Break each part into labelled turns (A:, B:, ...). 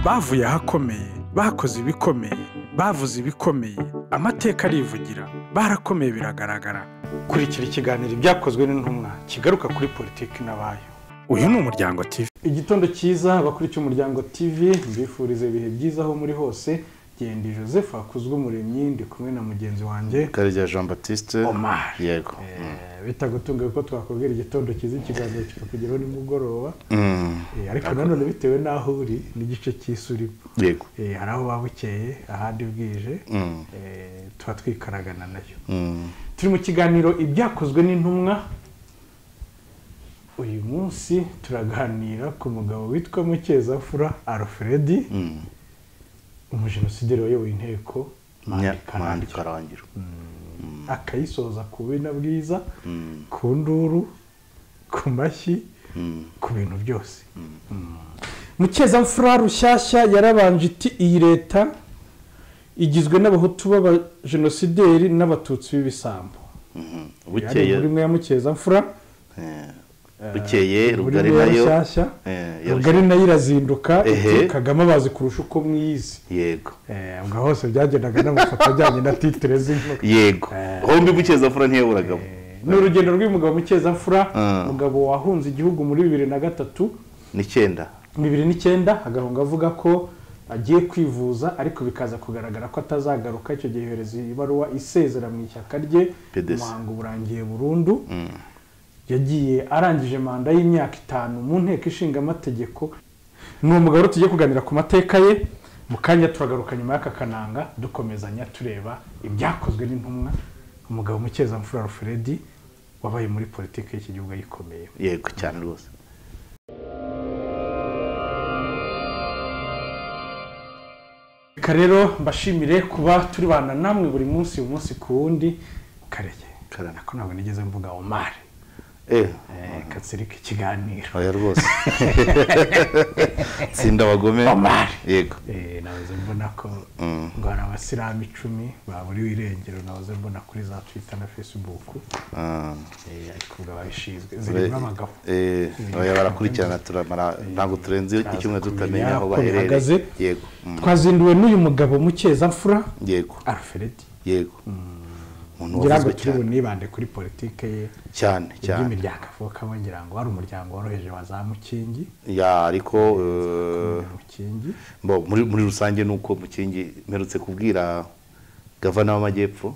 A: bavuye ahakomeye bakoze ibikomeye bavuze ibikomeye amateka arivugira barakomeye biragaragara
B: kurikira ikiganiro ibyakozwe n'intumwa kigaruka kuri politiki n'abayo
A: uyu ni umuryango TV
B: igitondo cyiza abakurikiye umuryango tv mbifuriza ibihe byiza aho muri hose genda joseph hakuzwe umuremyi ndi kumwe na mugenzi wanjye
C: karya jean batiste
B: Omar.
C: yego
B: Eh, bitagutunga kuko twakubwira igitondo cyiza ikiganiro kikakugeraho nimugoroba
C: Mm.
B: Eh, ariko nanone bitewe n'aho uri n'igice cy'isurimo
C: yego
B: Eh, hari aho waba ukeye ahandi bwije
C: Mm.
B: eh, tuba twikaragana nayo
C: Mm.
B: turi mu kiganiro ibyakozwe n'intumwa uyu munsi turaganira ku mugabo witwa mukezafura alfred
C: Mm.
B: umujenosideri wayoboye inteko
C: Nya-
B: Mandi
C: Mandi
B: Karangwa.
C: karangiro
B: akayisoza ku bina bwiza
C: Mm.
B: ku nduru ku mashyi
C: Mm.
B: ku bintu byose mukeza rushyashya yarabanje iti iyi leta igizwe n'abahutu b'abajenosideri n'abatutsi b'ibisambo
C: Mhm.
B: yari
C: bukeye
B: muri mwe ya mukeza mfura
C: eh,
B: muri
C: bukeye rugari
B: mwe ya
C: nayo
B: rushyashya
C: eh, ya
B: rugari nayo irazinduka
C: Ehe.
B: iti kagame abazi kurusha uko mwiyizi
C: Rushyashya. yego
B: Eh, ubwo hose byagendaga n'amafoto ajyanye na titire z'inkuru
C: yego
B: Eh.
C: hombi bukeza fura ntiyaburagamo
B: ni urugendo rw'umugabo mukezamfura
C: Mm.
B: umugabo wahunze igihugu muri bibiri na gatatu
C: n'icyenda
B: bibiri n'icyenda agahunga avuga ko agiye kwivuza ariko bikaza kugaragara ko atazagaruka icyo gihe yohereza ibaruwa isezera mu ishyaka rye
C: PDC.
B: umuhango urangiye burundu yagiye arangije manda y'imyaka itanu mu nteko ishinga amategeko ni umugabo rero tugiye kuganira ku mateka ye mu kanya turagaruka nyuma y'aka kananga dukomezanya tureba ibyakozwe n'intumwa umugabo mukezamfura alfred wabaye muri politiki y'iki gihugu ayikomeye
C: yego cyane rwose
B: reka rero mbashimire kuba turibana namwe buri munsi umunsi ku wundi karege
C: Karame.
B: nako ntabwo nigeze mvuga omari
C: eh
B: Eh, katsirika ikiganiro
C: oya rwose tsinda abagome
B: Omar.
C: yego
B: Eh, nahoze mbona ko
C: Mm.
B: ngo hari abasilamu icumi baburiwe irengero nahoze mbona kuri za twita na fesibuku
C: Ah.
B: Eh, ariko ubwo ababishinzwe zirimo abagabo
C: Eh, oya barakurikirana turamara ntabwo turenze icyumweru tutamenya aho
B: uko bihagaze.
C: baherereye yego Mm.
B: twazinduwe n'uyu mugabo mukezamfura
C: yego
B: alfred
C: yego umuntu
B: ngira ngo
C: wavuzwe
B: turi
C: cyane
B: bunibande kuri politike ye
C: cyane cyane
B: iby'imiryango avukamo ngira ngo wari umuryango woroheje wa za mukingi
C: ya ariko eh,
B: mukingi
C: bo, muri muri rusange ni uko mukingi mperutse kubwira gavana w'amajyepfo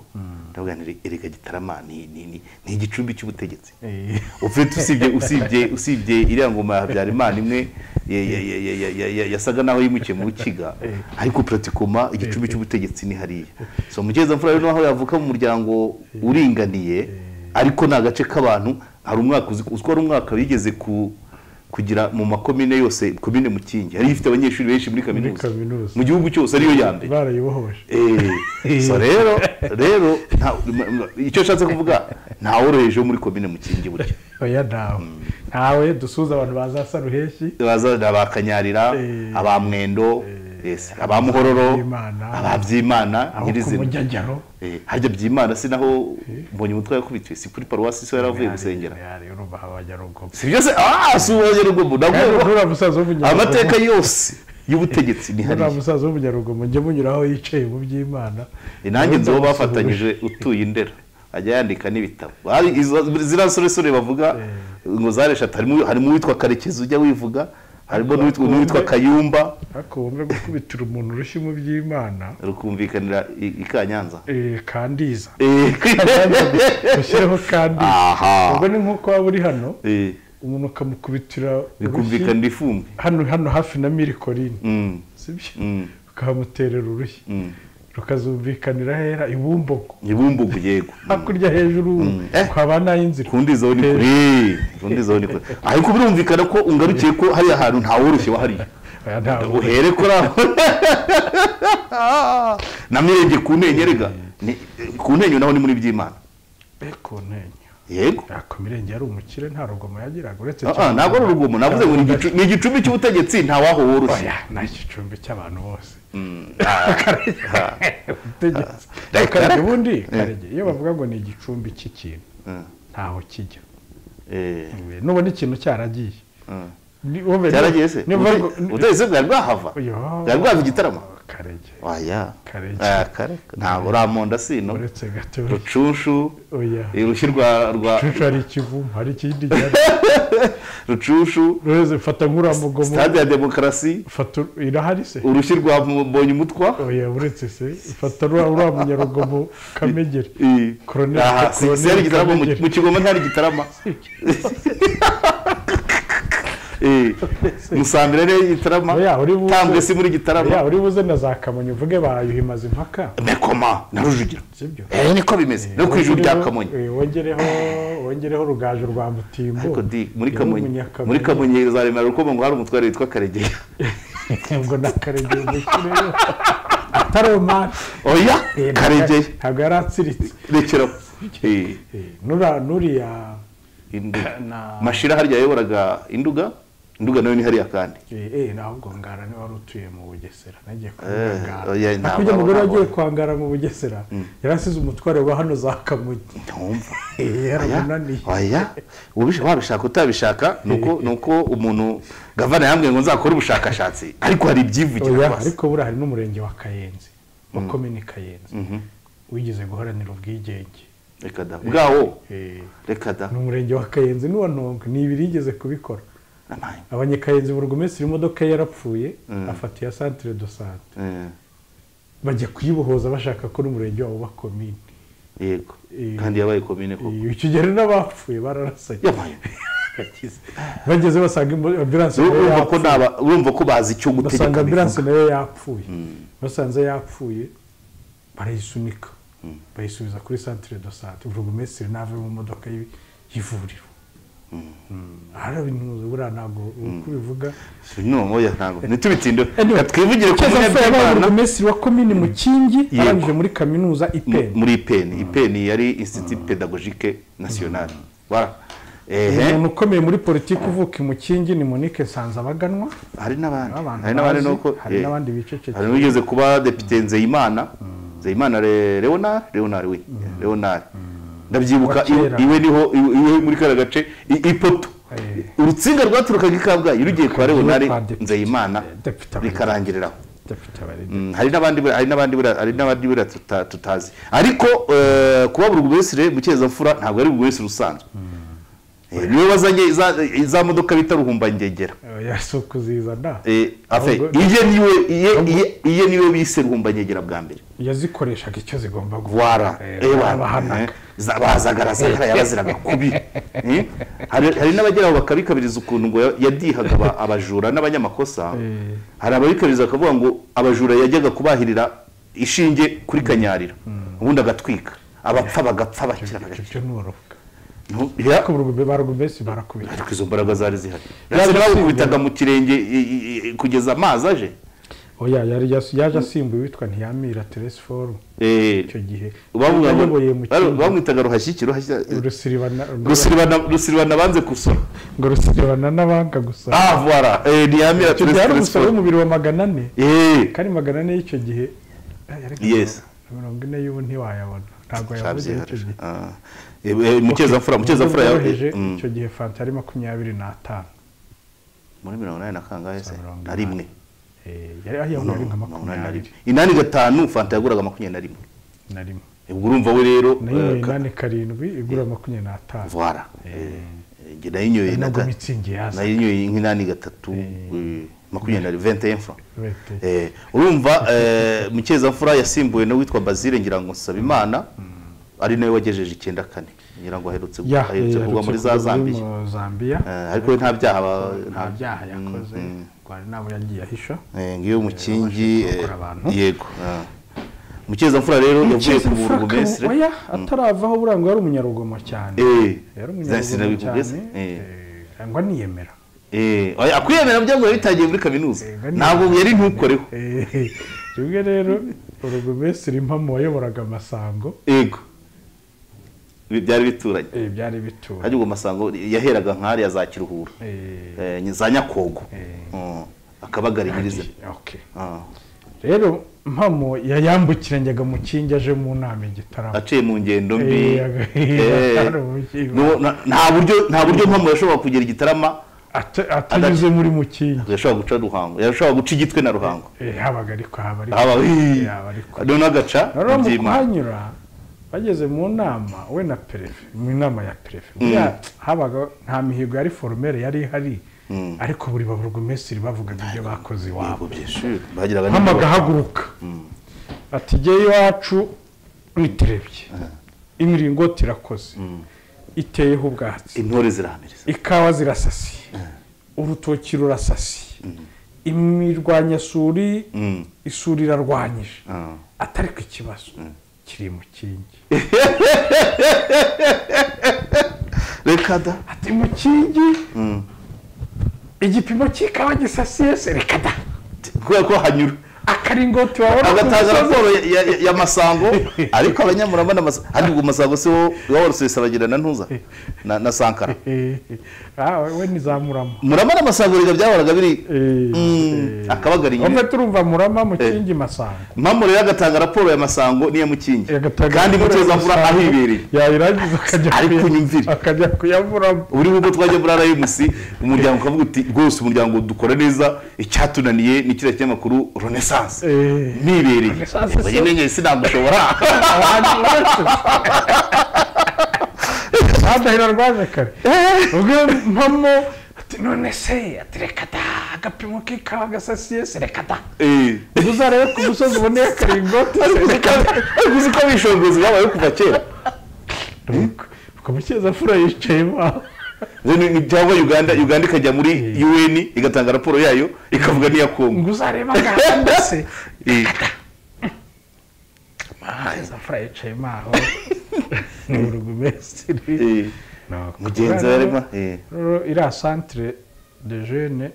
C: ndavuga nti erega gitarama ni ni- ni ni igicumbi cy'ubutegetsi
B: Eh,
C: ufite usibye usibye usibye iriya ngoma ya habyarimana imwe ya- ya- ya- ya- ya- ya- ya- yasaga naho yimukiye mu rukiga ariko puratikoma igicumbi cy'ubutegetsi ni hariya so mugezamfura rero naho yavuka mu muryango uringaniye ariko ni agace k'abantu hari umwaka uzi uziko ari umwaka bigeze ku kugira mu makomine yose komine mukingi yari ifite abanyeshuri benshi muri kaminuza
B: kaminuza.
C: mu gihugu cyose ariyo ya mbere
B: barayibohoje
C: Eh, so rero rero nta- ma- ma- icyo nshatse kuvuga ntaworoheje wo muri komine mukingi burya
B: oya ntawe ntawe dusuhuza abantu bazasa ruheshi
C: baza abakanyarira
B: Eh,
C: abamwendo yes, abamuhororo
B: Ababyimana,
C: ababyimana
B: aho ku
C: nyirizina
B: mujyajyaro
C: Eh, harya byimana si naho mbonye umutwe yakubitiwe si kuri paruwasi so yari avuye gusengera
B: urumva abanyarugoma
C: si byose ah si ubunyarugombo
B: nturiya
C: nabwo
B: musaza w'umunyarugomo
C: amateka yose y'ubutegetsi ni
B: nturiya
C: hariya
B: musaza w'umunyarugomo njye munyura aho yicaye mu by'imana
C: Eh, nanjye nzi uwo bafatanyije utuye indera ajya yandika n'ibitabo Hari izo- ziriya soresore bavuga ngo zareshatu harimo harimo uwitwa karekezi ujya wivuga harimo n'uwitwa n'uwitwa kayumba
B: ariko wumve gukubitira umuntu urushyi mu by'imana
C: rukumvikanira i i Kanyanza
B: eh, kandiza
C: Eh,
B: ushyireho kandiza
C: aha
B: ubwo ni nk'uko waba uri hano
C: Eh,
B: umuntu ukamukubitira urushyi
C: bikumvikanira ifumbi
B: hano hano hafi na mirikorine
C: Mm,
B: sibyo
C: mm,
B: ukahamuterera urushyi
C: mm.
B: rukazumvikanira hera ibumbogo
C: ibumbugu yego Mm.
B: hakurya hejuru
C: Eh.
B: kwaba n'ay'inzira
C: kundi zo ni kure kundi zo ni kure ariko birumvikana ko ungarukiye ko hariya hantu ntaworoshye wahariye
B: Oya, ntabwo.
C: uhere kuri aho namirebye ku ntenyo rega Ni- ku ntenyo naho ni muri by'imana
B: Be ku ntenyo
C: yego
B: yako mirenge yari umukire nta rugomo yagiraga uretse
C: Ah, ah,
B: cyane-
C: ntabwo ari urugomo navuze ngo ni igicu- ni igicumbi cy'ubutegetsi nta waho woroshye
B: oya ni igicumbi cy'abantu bose ubutegetsi
C: Ah.
B: Karege, ubundi karege iyo bavuga ngo ni igicumbi cy'ikintu
C: Mm,
B: ntaho kijya
C: eh,
B: nubona ikintu cyaragiye
C: mm,
B: Ni- wowe-
C: byaragiye se
B: niba ariko-
C: ubutegetsi bwari bwahava
B: Yo.
C: bwari bwava igitarama
B: karege
C: waya
B: Karege.
C: Ah, kare ntabwo uramonda sino
B: uretse gato
C: rucunshu
B: oya
C: urushyi rwa rwa
B: cucu hari ikivumu hari ikindi gihari
C: rucunshu
B: rwose fata nk'uramugomo
C: sitade ya demokarasi
B: fata ur- irahari se
C: urushyi rwa mbonye umutwa
B: oya uretse se fata uriya uriya munyarugomo kamegeri Colonel- Colonel
C: seri igitaramo mu-
B: Kamegeri.
C: mu kigoma ntihari igitarama Eh, musambira rero igitarama
B: Oya, uri buze.
C: tambwe si muri
B: ya
C: gitarama
B: uri buze na za kamonyi uvuge bayuhimaze impaka
C: mekoma na rujugira
B: sibyo
C: Eh, niko bimeze no ku ijuru rya kamonyi
B: Eh, wongereho wongereho rugaju rwa mutimbo
C: ariko di muri
B: Yari
C: kamonyi
B: umunyakamonyi.
C: muri kamonyi zaremera uko ngo hari umutware witwa karegeya
B: ubwo nakarege umukireyo ataromani
C: oya
B: Eh, ntabwo-
C: karegeya
B: ntabwo yari atsiritse
C: rekeraho Eh,
B: Eh, nura- nuriya
C: Induga.
B: na
C: mashira harya yayoboraga induga induga nayo ni hariya kandi
B: Eh, eh nahubwo ngara niwe wari utuye mu bugesera nagiye
C: Eh,
B: kumugara
C: oya, ntabwo
B: hakurya umugore
C: abo
B: wagiye kwangara mu bugesera yari asize umutware wa hano za kamonyi
C: ntumva
B: Eh,
C: Oya,
B: yaramunaniye
C: oya ubisha wabishaka utabishaka nuko nuko umuntu gavana yambwiye ngo nzakore ubushakashatsi ariko hari ibyivugira
B: oya
C: rwose.
B: ariko buriya hari n'umurenge wa kayenzi wa komini kayenzi wigeze guharanira ubwigenge
C: reka da bwawo
B: Eh,
C: reka da
B: ni umurenge wa kayenzi n'uwa ntongo ni ibiri yigeze kubikora
C: Namaye.
B: abanyakayenzi buri umunsi imodoka ye yarapfuye afata iya santire do sante
C: Eh,
B: bajya kuyibohoza bashaka ko n'umurenge wabo wa komini
C: yego
B: Eh.
C: kandi yabaye komine koko
B: iyo kigero n'abapfuye bararasanye
C: Yamaye.
B: bageze basanga imbo- ambilansi nayo
C: urumva ko
B: yapfuye.
C: naba urumva ko bazi icyo
B: basanga
C: gutegeka
B: ambilansi
C: bivuga
B: nayo yapfuye basanze yapfuye barayisunika bayisubiza kuri santire do sante buri umumesitiri nave mu modoka y'i- y'ivuriro ahari ibintu buriya ntabwo uko ubivuga
C: no oya ntabwo ntitubitinde
B: Anyway,
C: twivugire ku
B: Keza
C: bumwe
B: Fred yabaye
C: bw'imana
B: burugumesitiri wa komini mukingi
C: Yego.
B: arangije muri kaminuza
C: mu-
B: ipeni
C: muri ipeni ipeni yari institut pedagogique national Voilà. ehe
B: umuntu ukomeye muri politiki uvuka i mukingi ni monique nsanzabaganwa
C: hari n'abandi
B: Abantu
C: hari n'abandi
B: bazi,
C: nuko
B: hari
C: eh,
B: n'abandi bicecekeye.
C: hari n'uwigeze kuba depite nzeyimana nzeyimana Le- leonard leonard we leonard ndabyibuka
B: Wa kera.
C: iwe- iwe niho iwe iwe muri kariya gace i- ipoto
B: Eh.
C: urutsinga rwaturukaga i kabgayi rugiye kwa leonard
B: kwa depite.
C: nzeyimana
B: Depite.
C: rikarangiriraho
B: depite abarebe
C: Mm, hari n'abandi buriya- hari n'abandi buriya- hari n'abandi buriya tuta- tutazi ariko eh, kuba buri wese mu cyezamfura ntabwo ari buri wese usanzwe Eh, niwe wazanye za- za modoka bita ruhumbangegera
B: yasi ukuzizana
C: Eh, afe
B: Ahubwo-
C: iye niwe iye iye iye niwe bise ruhumbanyegera bwa mbere
B: yazikoreshaga icyo zigomba
C: wara
B: Eh,
C: eh, wara.
B: barabahanaga.
C: Eh, za- bazagaragara yaraziraga kubi Eh, hari hari n'abagera aho bakabikabiriza ukuntu ngo ya- yadihaga aba- abajura n'abanyamakosa
B: Eh.
C: hari ababikabiriza bakavuga ngo abajura yajyaga kubahirira ishinge kuri kanyarira ubundi agatwika abapfa bagapfa bakira bagakira
B: ibyo ni urubuga
C: Ntu- ya-
B: barugumesi barakubita
C: ariko izo mbaraga zari zihari
B: Yari
C: ndetse
B: asimbuye.
C: bakubitaga mu kirenge i- i- i- kugeza amazi aje
B: oya yari yas- yaje asimbuye witwa ntiyamira telesiforu
C: Eh,
B: icyo gihe
C: Bavuga ngo-
B: yayoboye mu
C: bari-
B: kindi
C: bamwitaga ruhashyiki ruhashyiki
B: rusiribana
C: rusiribana banze gusora
B: ngo rusiribana n'abanga gusa
C: ah voila eh, ntiyamira
B: icyo gihe
C: turesi
B: hari
C: turesi
B: umusoro w'umubiri wa magana ane
C: eh
B: kandi magana ane y'icyo gihe eh, ariko
C: Yes.
B: mirongo ine y'ubu ntiwayabona ntabwo yavuze
C: shabyera
B: icyo gihe
C: ah Eh, eh, mukeza mukeza ya
B: yoroheje
C: eh, mm,
B: icyo gihe fanta yari makumyabiri n'atanu
C: muri mirongo inani na kangahe se
B: mirongo
C: na rimwe
B: Eh, yari aho
C: No,
B: yari nka
C: mirongo inani na
B: makumyabiri
C: rimwe inani gatanu fanta yaguraga makumyabiri na rimwe
B: na rimwe
C: Eh, ubwo urumva we rero
B: nayo
C: eh,
B: ni
C: ka-
B: inani karindwi igura makumyabiri n'atanu
C: voila Eh, eh, njye nayinyoye na
B: nabwo
C: ga-
B: mitsingi yaza
C: nayinyoye nk'inani gatatu eh, makumyabiri na rimwe vente francs
B: Vente.
C: Eh, urumva eh, mukeza yasimbuwe n'uwitwa bazire ngira ngo nsaba imana ari nawe wagejeje icyenda kane ngira ngo aherutse
B: Ya,
C: aherutse kugwa muri za
B: yaherutse kugwa muri
C: zambiya
B: mu Zambia
C: Eh, ariko we nta byaha aba-
B: nta byaha
C: Mm,
B: yakoze
C: mm.
B: ngo hari n'abo yagiye ahisha
C: Eh, ngiyo mukingi
B: abashije kurokora
C: eh,
B: abantu.
C: yego mukeza rero yavuye ku burugumesire
B: oya ataravaho burangwa yari umunyarugomo cyane yari umunyarugomo cyane eh, ngo niyemera
C: akwiyemera byaguye bitangiye muri kaminuza
B: Eh, ngo ni-
C: ntabwo yari ntukoreho
B: Eh, rimwe rero urugumesiri mpamo wayoboraga amasango
C: yego Ibi byari bituranye
B: eh, byari bitura
C: hajya ubwo masango yaheraga nk'ariya za kiruhura
B: Eh,
C: Eh, ni za nyakogo
B: Eh.
C: Mm, akabagarinyiriza
B: okay.
C: Ah.
B: rero mpamo yayambukiranyaga mu kingi aje mu nama igitaramo
C: aciye mu ngendo mbi
B: Eh, aga-
C: Eh,
B: atari ubukiba.
C: no- na- nta buryo nta buryo mpamvu yashobora kugera igitarama
B: ata- atanyuze muri mukingi
C: yashobora guca ruhango yashobora guca igitwe na ruhango
B: Eh, habaga ariko haba
C: haba
B: ariko
C: hii.
B: haba ariko
C: noneho agaca
B: rero mu
C: ibyima
B: kuhanyura bageze mu nama we na perefe mu nama ya perefe buriya habaga nta mihigo yari foromere yari ihari ariko buri baburugumesitiri bavugaga ibyo bakoze iwabo
C: bagiraga
B: nk'amaga ahaguruka ati jyewe iwacu witerebye imiringoti irakoze iteyeho ubwatsi
C: intore zirahamiriza
B: ikawa zirasasiye urutoki rurasasiye imirwanyasuri
C: Mm.
B: isuri irarwanyije
C: Ah.
B: atari ku ikibazo kiri mu kingi
C: reka da
B: ati mu kingi igipimo cy'ikawa gisasiye se reka da
C: kubera ko hanyura
B: akaringoti wabona ku
C: agatanga
B: musozi
C: raporo ya- ya- ya masango ariko abanyamuramba amasango ariko ubwo masango si wo wawarusesa bagira na ntuza na na sankara
B: Eh, eh, ah, we nizamurama
C: murama n'amasango reka byahoraga biri
B: Eh,
C: Mm,
B: eh.
C: akabagari
B: wumve
C: nyine
B: turumva murama mu kingi masango
C: mpamvu rero agatanga raporo ya masango n'iya mukingi
B: Agatanga
C: kandi
B: raporo ya
C: mutezamvura
B: Masango,
C: ahibereye
B: yayirangiza akajya
C: Ariko
B: kuya-
C: unyumvire.
B: akajya kuyavuramo
C: buri ubwo twajya muri arayimusi umuryango ukavuga uti rwose umuryango dukora neza icyatunaniye ni kiriya kinyamakuru renaissance
B: Eh.
C: nibereye
B: Renaissance
C: Yego, njye
B: se-
C: nyine sinagushobora
B: abantu benshi badahira rwaje kare ubwo mpamo ati none se ati reka da agapimo k'ikawa gasasiye se reka da
C: Eh.
B: Ubwo uzarebe ku musozi uboneye akaringoti se reka da
C: ariko uzi ko abishongozi babayeho kuva kera
B: ukamukeza fura yicaye iwawe
C: Ni- ni- cyangwa uganda uganda ikajya muri un igatanga raporo yayo ikavuga n'iya kongo
B: ngo uzarebe agahanda se
C: Eh.
B: keza fura yicaye iwawe ni burugumesitiri
C: Eh. mugenzi wa rema Eh.
B: rero iriya santire de jene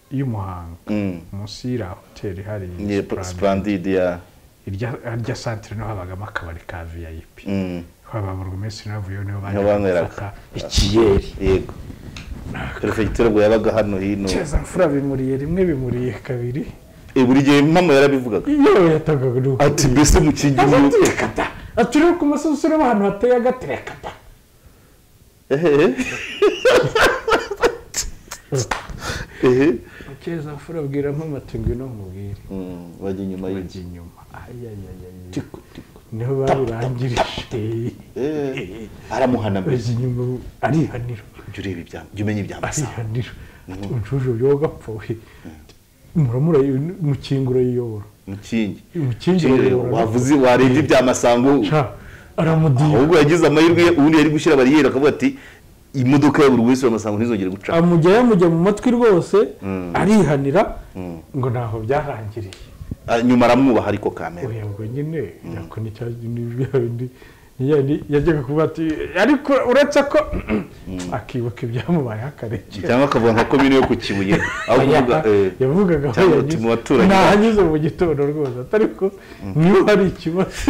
B: y'umuhanga
C: Mm.
B: munsi y'iriya hoteli hari
C: Ni splendide ya
B: irya santire niho habagamo akabari ka viyayipi
C: Mm.
B: haba burugumesitiri navuyeho niho
C: Niho banyweraga.
B: bajyaga ikiyeri
C: yego perefegitura ngo yabaga hano hino
B: keza mfura bimuriye rimwe bimuriye kabiri
C: Eh, buri gihe mpamvu yarabivugaga
B: iyo yatangaga ni uko
C: ati mbese mukingi uyu-
B: atirekata aturiwe ku musozi ureba ahantu hateye agatirekata
C: Ehe. Ehe.
B: keza mfura abwira mpamati ngwino mubwire
C: Mm, bajya inyuma y'inzu
B: bajya inyuma ayayayayayi niho babirangirije
C: Eh, aramuhanamira
B: bajya inyuma arihanira
C: jya ureba ibya- jya umenya ibya masa
B: arihanira umucuruzi uyu wagapfuye muramura umukingo urayiyobora
C: mukingi
B: umukingo urayiyobora
C: wavuze warebye ibya masango
B: Ca, aramudiye
C: ahubwo yagize amahirwe ubundi yari gushyira bariyeri akavuga ati imodoka ya buri wese wa masango ntizongere guca
B: amujya yamujya mu matwi rwose arihanira ngo ntaho byarangiriye
C: Ah, nyuma aramwubaha ariko kamera
B: oya ubwo nyine yako n'icyabindi yajyaga kuvuga ati ariko uretse ko akibuka ibyamubayeho akarekera
C: cyangwa akavuga nka komine yo ku kibuye aho kuvuga eh,
B: yavugaga aho
C: cyangwa
B: yanyuze
C: ati mu baturanyi
B: ntahanyuze mu gitondo rwose atari ko niba hari ikibazo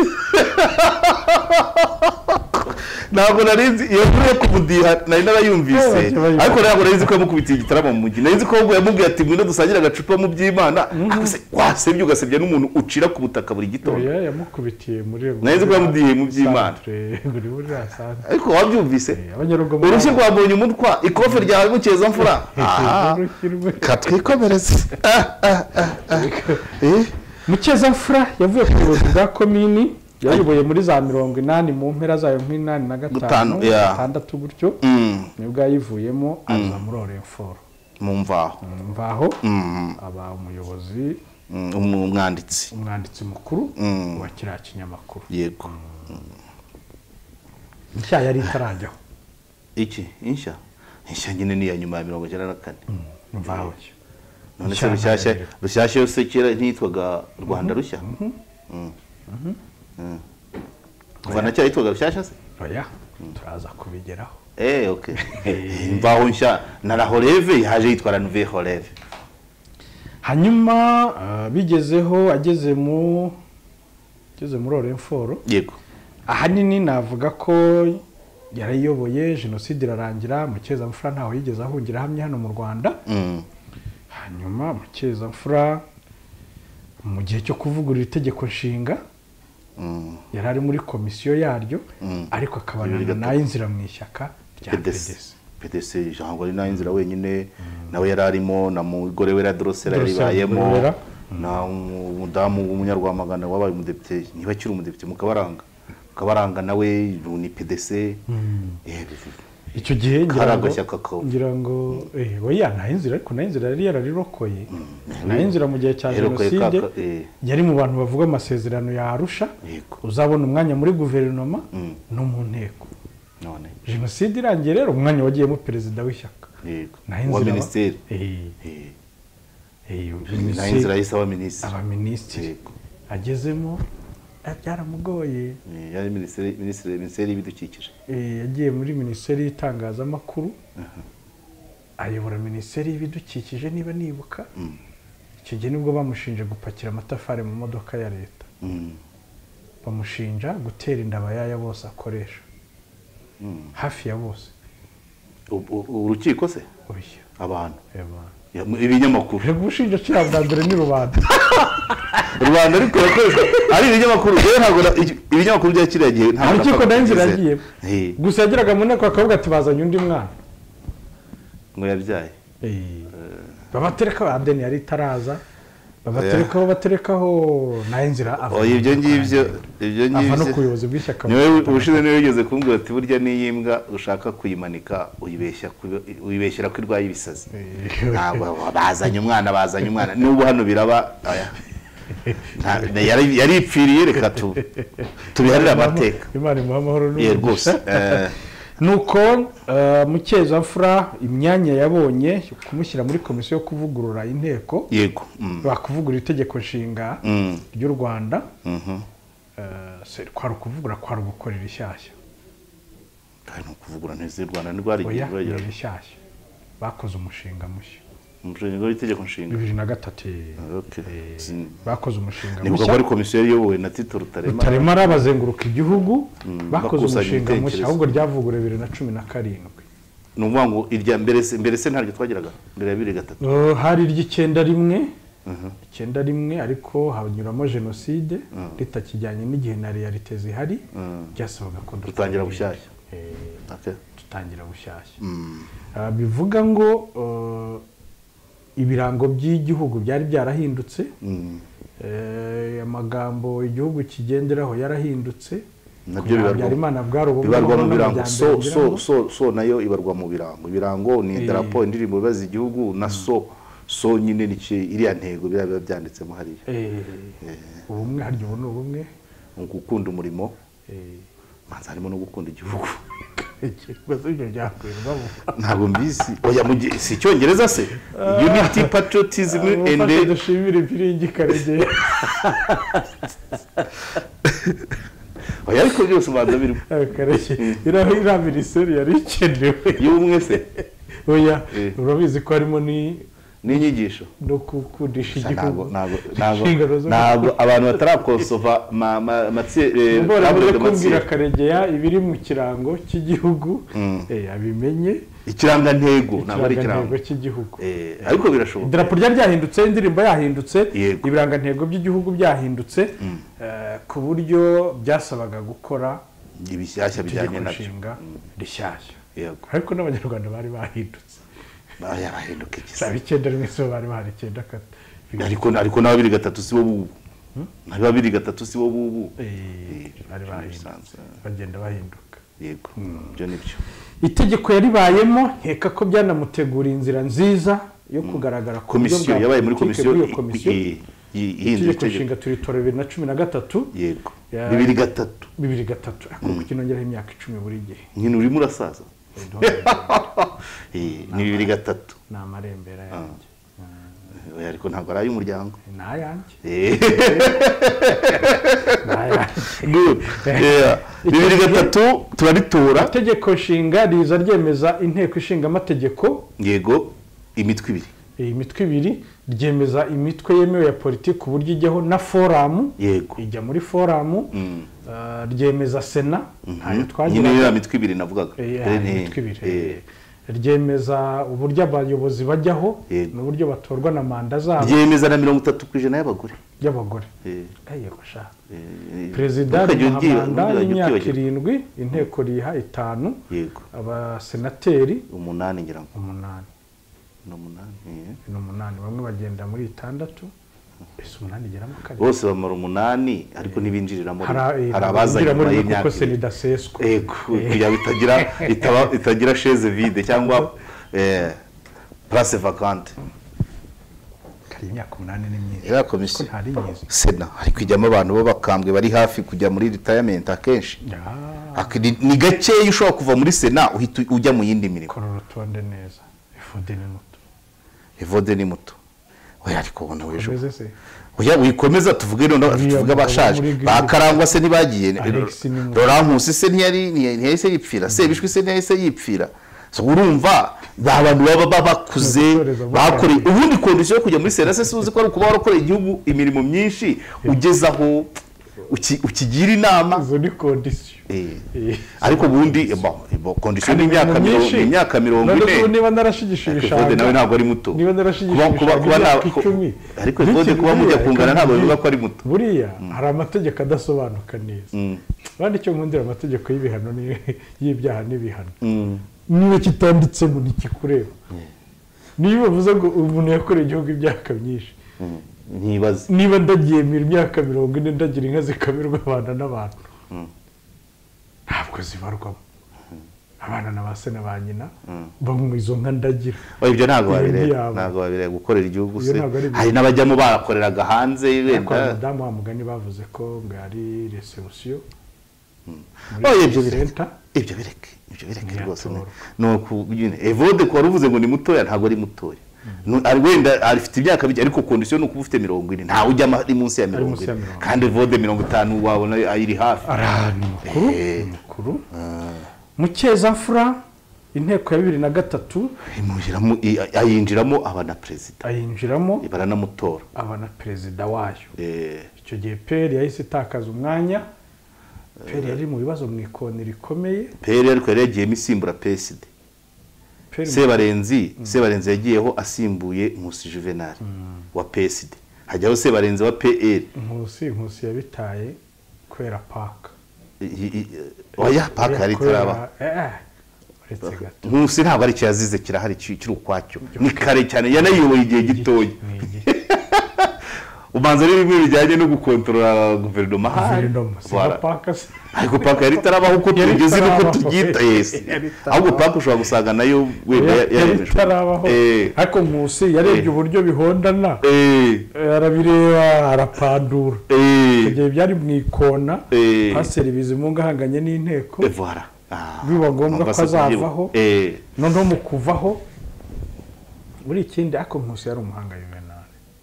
C: ntabwo narinzi iyo nkuru yo kumudiha nari narayumvise
B: Babaje, babaje.
C: ariko ntabwo narinzi ko yamukubitiye igitaramo mu mujyi narinzi ko ahubwo yamubwiye ati ngwino dusangire agacupa mu by'imana Akase- wasebye ugasebya n'umuntu ucira ku butaka buri gitondo
B: oya yamukubitiye muri
C: Nahise ko yamudiye mu by'Imana.
B: buri buri asanzwe
C: ariko wabyumvise
B: abanyarugomo
C: urushyi rwabonye umutwa ikofe rya mukeza mfura aha
B: urushyirwe
C: katwikomereze Ah, ah, ah, ah. Eh,
B: mukeza yavuye ku buyobozi bwa komini yayoboye muri za mirongo inani mu mpera zayo nk'inani na gatanu
C: Gatanu, yeah.
B: gatandatu gutyo
C: mm,
B: nibwo yayivuyemo aza muri oreforo
C: mu mvaho
B: mvaho
C: Mm,
B: aba umuyobozi
C: mm, umu- umwanditsi
B: umwanditsi mukuru
C: Mm.
B: wa kiriya kinyamakuru
C: yego
B: nshya yari itarajyaho
C: iki inshya inshya nyine ni iya nyuma ya mirongo icyenda na kane
B: mvaho
C: none se
B: Nshyamba
C: rushyashya
B: rero.
C: rushyashya yose kera ntiyitwaga rwanda rushya Mm. Mm. kuva na cya yitwaga rushyashya se
B: oya turaza kubigeraho
C: Eh, ok imvaho nshya na la horeve yaje yitwa nuve horeve
B: hanyuma ah, bigezeho ageze mu ageze muri oreforo
C: yego
B: ahanini navuga ko yarayoboye jenoside irarangira mukeza ntawe yigeze ahungira ahamye hano mu rwanda
C: Mm.
B: hanyuma mukeza mu gihe cyo kuvugurura itegeko nshinga
C: Mm.
B: yari ari muri komisiyo yaryo ariko akabanana
C: Riri gato.
B: nayo inzira mu ishyaka rya
C: PDC.
B: pedesi
C: pdc ijambo ari nayo inzira wenyine nawe yari arimo na mugore we dorosera yari
B: Dorosera
C: ibayemo
B: Dorosera.
C: na umudamu w'umunyarwamagana wabaye umudepite niba akiri umudepite mukabaranga mukabaranga nawe ni pdc eh,
B: icyo gihe ngira ngo
C: Karagashyaka kawe.
B: ngira ngo eh, oya nta inzira ariko nta inzira yari yararirokoye nta inzira mu gihe cya
C: Yarokoye ka-
B: jenoside
C: ka- eh.
B: yari mu bantu bavuga amasezerano ya arusha
C: yego
B: uzabona umwanya muri guverinoma
C: Mm.
B: no mu nteko
C: none
B: jenoside irangiye rero umwanya wagiyemo perezida w'ishyaka
C: yego
B: Nta inzira
C: wa
B: aba-
C: minisiteri
B: Eh,
C: Eh,
B: eh,
C: nta
B: minisitiri-
C: inzira yahise aba minisitiri
B: abaminisitiri
C: Yego.
B: agezemo eh, byaramugoye
C: Eh, yari minisiteri minisiteri minisiteri y'ibidukikije
B: Eh, yagiye muri minisiteri y'itangazamakuru ayobora minisiteri y'ibidukikije niba nibuka
C: Mm.
B: icyo gihe nibwo bamushinje gupakira amatafari mu modoka ya leta
C: Mm.
B: bamushinja gutera inda abayaya bose akoresha
C: Mm.
B: hafi ya bose
C: U- u- urukiko se
B: oya
C: abantu
B: eba
C: Ya, mu- ibinyamakuru
B: reba ubushinjacyaha bwa mbere ni rubanda
C: rubanda ariko yakoze ari ibinyamakuru rero ntabwo na- ibyo- ibinyamakuru bya kiriya gihe ntabwo
B: urukiko
C: napfa
B: nayo inzira
C: kubizera.
B: yagiye
C: Eh,
B: gusa yageraga mu nteko bakavuga ati bazanye undi mwana
C: ngo yabyaye
B: babatereka adeni yari itaraza babaterekaho baterekaho nayo inzira ava
C: oya ibyo ngibyo ibyo
B: ava no ku
C: ngibyo
B: buyobozi bw'ishyaka
C: niwe ubushize niwe wigeze kumbwira ati burya n'iyi mbwa ushaka kuyimanika uyibeshya ku- uyibeshyera ko irwaye ibisazi Ntabwo bazanye umwana bazanye umwana n'ubu hano biraba aya. Nta- yari- yaripfiriye reka tu tubiharire amateka
B: imana imuha amahoro
C: ye rwose Eh,
B: nuko mukeza imyanya yabonye kumushyira muri komisiyo yo kuvugurura inteko
C: yego mm,
B: bakuvugura itegeko nshinga
C: mm,
B: ry'u rwanda
C: mhm.
B: eh, se- kwari ukuvugura kwari ugukorera ishyashya
C: Kandi ni ukuvugura neza u rwanda ntirwarigiye
B: oya ni rishyashya bakoze umushinga mushya
C: umushinga w'itegeko nshinga
B: bibiri na gatatu eh,
C: Okay. Sin-
B: bakoze umushinga
C: nibuka ko
B: mushya
C: ari komisiyo yari iyobowe na tito rutarema
B: rutaremara bazenguruka igihugu bakoze
C: bakusanya
B: umushinga mushya
C: ibitekerezo.
B: ahubwo ryavuguruwe bibiri na cumi na karindwi
C: ni ukuvuga ngo irya mbere se mbere se ntaryo twageraga mbere ya bibiri gatatu
B: Eh, hari iry'icyenda rimwe icyenda rimwe ariko hanyuramo jenoside ritakijyanye n'igihe na realite zihari ryasabaga ko
C: dutangira
B: dukora.
C: bushyashya
B: Eh,
C: Okay.
B: dutangira bushyashya Ah, bivuga ngo eh, ibirango by'igihugu byari byarahindutse
C: Mm.
B: Eh, amagambo igihugu kigenderaho yarahindutse
C: Nabyo bibarwa-
B: imana bwari ubu
C: bibarwa mu birango so
B: n'amajyambere
C: so
B: agiramo.
C: so so nayo ibarwa mu birango ibirango ni idarapo indirimbo ibaza igihugu na so so nyine ni ki- iriya ntego biriya biba byanditsemo hariya
B: Eh, ubumwe harya ubu ni ubumwe
C: ni ugukunda umurimo
B: Eh,
C: manza harimo no gukunda igihugu
B: ikibazo ibyo byakwirwamo
C: ntabwo mbizi oya mu gihe si icyongereza se unity patriotism and
B: ende dushimire ifiringi karegeye
C: oya ariko byose ubanza birimo
B: karegeye iriya iriya minisiteri yari ikenewe
C: y'ubumwe se
B: oya
C: Eh.
B: urabizi ko harimo ni-
C: n'inyigisho
B: no gukundisha igihugu
C: ntabwo ntabwo ntabwo
B: Inshingano zo-
C: ntabwo abantu batarakosova ma- ma- matsi- eh,
B: Mbora
C: Pablo
B: amaze
C: de Matsi-
B: kumbwira karegeya ibiri mu kirango cy'igihugu eh, abimenye
C: ikirangantego ntabwo ari ikirango
B: ikirangantego cy'igihugu
C: Eh, ariko birashoboka
B: idarapo ryari ryahindutse indirimbo yahindutse
C: Yego.
B: ibirangantego by'igihugu byahindutse eh, ku buryo byasabaga gukora
C: ibishyashya bijyanye
B: itegeko
C: nabyo
B: nshinga rishyashya
C: yego
B: ariko n'abanyarwanda bari bahindutse
C: Aya, bahinduka iki se?
B: saba icyenda rimwe sibo bari bahari icyenda kata
C: ariko ariko na babiri gatatu si bo bubu na babiri gatatu si bo bubu
B: Eh, bari bahindutse
C: bisanzwe.
B: bagenda bahinduka
C: yego ibyo ni byo
B: itegeko yaribayemo nkeka ko byanamutegura inzira nziza yo kugaragara ku buryo
C: komisiyo
B: bwa
C: yabaye muri
B: politiki
C: komisiyo
B: bw'iyo
C: i-
B: komisiyo
C: i- i-
B: itegeko
C: ihindura itegeko
B: nshinga turitora bibiri na cumi na gatatu
C: yego
B: Ya-
C: bibiri gatatu
B: bibiri gatatu ariko kuko inongeraho imyaka icumi buri gihe
C: nyine urimo urasaza Eh, ni bibiri gatatu
B: ni amarembera yanjye
C: Oya, ariko ntabwo ari ay'umuryango
B: ni ayanjye
C: Eh,
B: ni ayanjye
C: good. Yeah. bibiri gatatu turaritora
B: itegeko nshinga riza ryemeza inteko ishinga amategeko
C: yego imitwe ibiri
B: iyi mitwe ibiri ryemeza imitwe yemewe ya politiki uburyo ijyaho na foramu
C: yego
B: ijya muri foramu eh, ryemeza sena ntayo
C: nyine
B: twagiraga
C: ya mitwe ibiri navugaga
B: Eh,
C: Eh,
B: hari
C: ni-
B: imitwe ibiri
C: eh,
B: eh. ryemeza uburyo abayobozi bajyaho
C: Yego.
B: n'uburyo batorwa na manda zabo
C: ryemeza na mirongo itatu ku ijana y'abagore
B: y'abagore
C: Eh,
B: eyo bashaka
C: eh,
B: perezida
C: ntukajye ubyibagirwa,
B: w'amanda
C: ntukajye
B: y'imyaka
C: ubyibagirwa.
B: irindwi inteko riha itanu
C: yego
B: abasenateri
C: umunani ngira ngo
B: umunani
C: ni umunani eh.
B: ni umunani bamwe bagenda muri itandatu ese umunani igeramo kabiri
C: bose bamara umunani ariko ntibinjiriramo
B: hari
C: hari abaza nyuma
B: muri kuko
C: y'imyaka
B: se
C: ibiri.
B: ridaseswa
C: Yego, kugira ngo itagira itaba- itagira sheze vide cyangwa eh, place vacante
B: hari imyaka umunani ni myiza
C: ya
B: ko
C: komisiyo
B: ntari myiza
C: sena hari kujyamo abantu b'abakambwe bari hafi kujya muri ritayamenti akenshi
B: Ah,
C: Ak- ni- ni gakeya ushobora kuva muri sena uhita ujya mu yindi mirimo
B: kora urutonde neza ifude ni muto
C: evode ni muto oya ariko ubona wejo
B: umeze se
C: oya wikomeza tuvuge noneho
B: Uriya
C: tuvuge
B: mugabo
C: abashaje
B: muri Green-
C: bakarangwa se ntibagiye
B: Alex ni muto.
C: rorankusi se ntiyari ntiyahise yipfira sebishwi se ntiyahise yipfira So, urumva ba bantu baba ba- bakuze
B: Gutoreza bo
C: bakoreye
B: bakuze.
C: ubundi kondisiyo yo kujya muri sena se si uzi ko ari ukuba warakoreye igihugu imirimo myinshi ugeze aho uki- ukigira inama
B: izo ni kondisiyo
C: Eh.
B: Eh.
C: ariko ubundi bon, bon, kondisiyo ni imyaka
B: imirimo
C: mirongo
B: myinshi.
C: ni imyaka mirongo
B: None ubu
C: ine
B: niba narashigishije
C: Ariko
B: ibishanga
C: Evode nawe ntabwo ari muto
B: niba
C: Kuba-
B: narashigishije
C: kuba- kuba
B: ibishanga
C: nta-
B: imyaka icumi
C: ariko Evode
B: bityo
C: kuba mujya
B: buriya
C: kungana
B: kandi
C: ntabwo bivuga
B: buriya-
C: ko ari muto
B: buriya hari amategeko adasobanuka neza kandi icyo nkundira amategeko y'ibihano ni- y'ibyaha n'ibihano
C: Mm.
B: niba kitanditsemo ntikikureba niba bavuze ngo umuntu yakoreye igihugu imyaka myinshi
C: ntibaze
B: niba ndabyemera imyaka mirongo ine ndagira inka zikamirwa abana n'abantu ntabwo zibarwamo abana na ba se na ba nyina bamwe izo nka ndagira
C: oya ibyo ntabwo
B: Ibintu
C: babireba
B: byabo.
C: ntabwo babireba gukorera igihugu
B: Iyo
C: se
B: ntabwo ari ibintu.
C: hari n'abajyamo barakoreraga hanze
B: ariko hari
C: wenda
B: abadamu wa mugani bavuze ko ngo ari resebusiyo
C: Oh,
B: muri
C: ibyo bireke.
B: senta
C: ibyo bireke ibyo bireke rwose ni-
B: Ntiyatorwa.
C: ni ukubwira evode kuba uvuze ngo ni mutoya ntabwo ari mutoya Nu- ari wenda afite imyaka mike ariko kondisiyo ni ukuba ufite mirongo ine ntawe ujya ari munsi ya mirongo
B: munsi ya
C: ine
B: mirongo ine.
C: kandi evode mirongo itanu wabona ayiri hafi
B: ari ahantu mukuru
C: Eh.
B: ni mukuru mukezafura inteko ya bibiri na gatatu
C: Imujiramo- i- ayinjiramo aba na perezida
B: ayinjiramo
C: baranamutora
B: aba na perezida wayo
C: Eh,
B: icyo gihe peri yahise itakaza umwanya peri yari mu bibazo mu ikoni rikomeye
C: peri ariko yari yagiyemo isimbura peside
B: peri
C: sebarenzi sebarenzi yagiyeho asimbuye nkusi juvenali wa peside hajyaho sebarenzi wa pl
B: nkusi nkusi yabitaye kubera paka
C: I- i- i- oya paka yari
B: Kubera-
C: itaraba
B: eh, uretse gato
C: nkusi ntabwo ari icyo yazize kirahari ki- kiri ukwacyo ni kare cyane yanayiyoboye igihe gitoya
B: Ni iki?
C: ubanza ari bimwe bijyanye no gukontorora guverinoma ahari
B: Guverinoma, si
C: Voilà.
B: nka paka se.
C: ariko paka yari itarabaho uko
B: Yari
C: tugeze n'uko
B: itarabaho.
C: tubyita yesi
B: Yari itarabaho.
C: ahubwo paka ushobora gusanga nayo wenda
B: Yari- yari
C: yaremejwe.
B: itarabaho
C: Eh,
B: ariko nkusi yarebye
C: Eh.
B: uburyo bihondana
C: eh,
B: eh, arabireba arapandura
C: eh,
B: Icyo gihe byari mu ikona
C: Eh.
B: paseri bizimunga ahanganye n'inteko
C: eh, voilà. Ah,
B: biba ngombwa ko
C: Mombasa
B: azavaho
C: kubyibuka. Eh.
B: noneho mu kuvaho muri ikindi ariko nkusi yari umuhanga yuvenali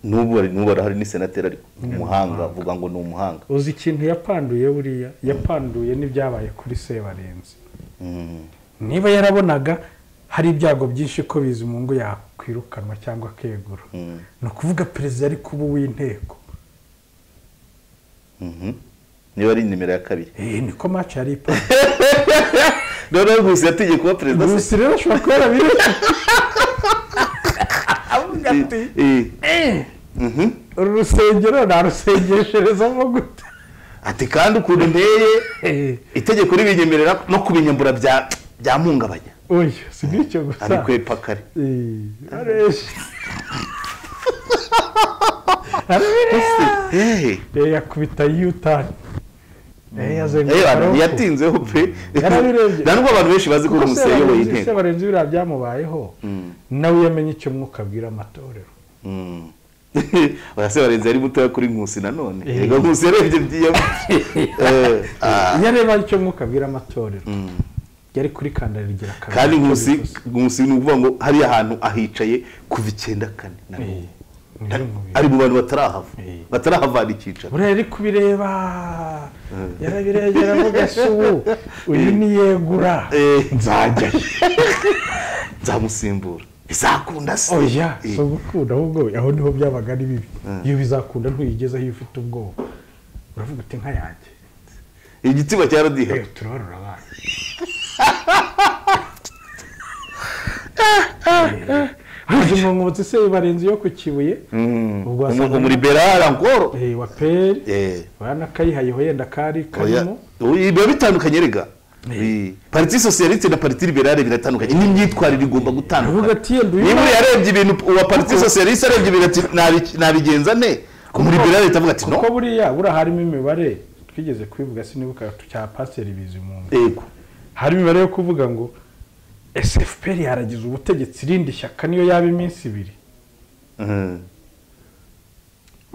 C: n'ubu ari- n'ubu arahari ni senateri ariko ni umuhanga avuga ngo ni umuhanga
B: uzi ikintu yapanduye buriya yapanduye n'ibyabaye kuri sebarenzi
C: Mm.
B: niba yarabonaga hari ibyago byinshi ko bizimungu yakwirukanwa cyangwa akegura
C: Mm.
B: ni ukuvuga perezida ari kuba uw'inteko
C: Mhm. niba ari nimero ya kabiri
B: eee niko maci yari ipanze
C: noneho gusa yategeye kuba perezida se
B: gusa rero ashobora kuba yarabirebye avuga ati
C: Eh,
B: eee
C: mhm.
B: uru rusengero narusengesherezamo gute
C: ati kandi ukuntu nteye
B: eee
C: itegeko ribinyemerera no kubinyambura bya byamuhungabanya
B: oya si n'icyo gusa
C: ariko we pakari
B: eee areshya arabireba
C: Eh,
B: eee yakubita yutani eee
C: eh,
B: yazenguruka
C: bana,
B: amaboko.
C: ntiyatinzeho pe
B: Yarabirebye.
C: nta n'ubwo abantu benshi bazi ko uri
B: kuko
C: umuseye uyoboye inteko
B: se barenze biriya byamubayeho nawe iyo amenye icyo mwuka abwira amatorero
C: Mm. oya se barenze yari mutoya kuri nkusi nanone yego nkusi yarebye byiyama Eh, ah.
B: iyo areba icyo mwuka abwira amatorero
C: Mm.
B: yari kuri kandagira kabiri
C: kandi
B: icyo
C: nkusi
B: bivuze.
C: nkusi ni ukuvuga ngo hariya hantu ahicaye kuva icyenda kane na
B: Eh,
C: mirongo
B: ni
C: itanu.
B: yo mubiri.
C: ari mu bantu batarahava
B: Eh.
C: batarahavana icyicaro
B: buriya yari kubireba yarabiregera avuga se ubu uyu ni yegura
C: Eh.
B: nzajyayo
C: nzamusimbura izakunda se
B: oya
C: Eh.
B: si ugukunda ahubwo aho niho byabaga ari bibi iyo bizakunda ntuyigezeho iyo ufite ubwoba uravuga uti nka yanjye
C: igitsina cya radiyo
B: Eh, turabarura abana haje umwomotsi se barenze iyo ku kibuye ubwo
C: umuntu
B: wasangaga-
C: muri berara ngoro
B: eh, wa peri
C: Eh.
B: urabona ko ayihayeho yenda kari
C: Oya.
B: karimo
C: Ubu biba bitandukanye rega Bi- pariti sosiyalite na pariti liberale biratandukanye n'imyitwarire igomba
B: aravuga
C: gutandukana
B: ati yenda uyu
C: niba
B: mwana-
C: yarebye ibintu uwa pariti sosiyaliste arebye ibintu ati "Nabi- nabigenza ne muri liberale itavuga ati no
B: kuko buriya buriya harimo imibare twigeze kubivuga sinibuka cya pasiteri bizimungu
C: yego
B: hari imibare yo kuvuga ngo sfpr yaragize ubutegetsi irindi shyaka niyo yaba iminsi ibiri
C: Mhm.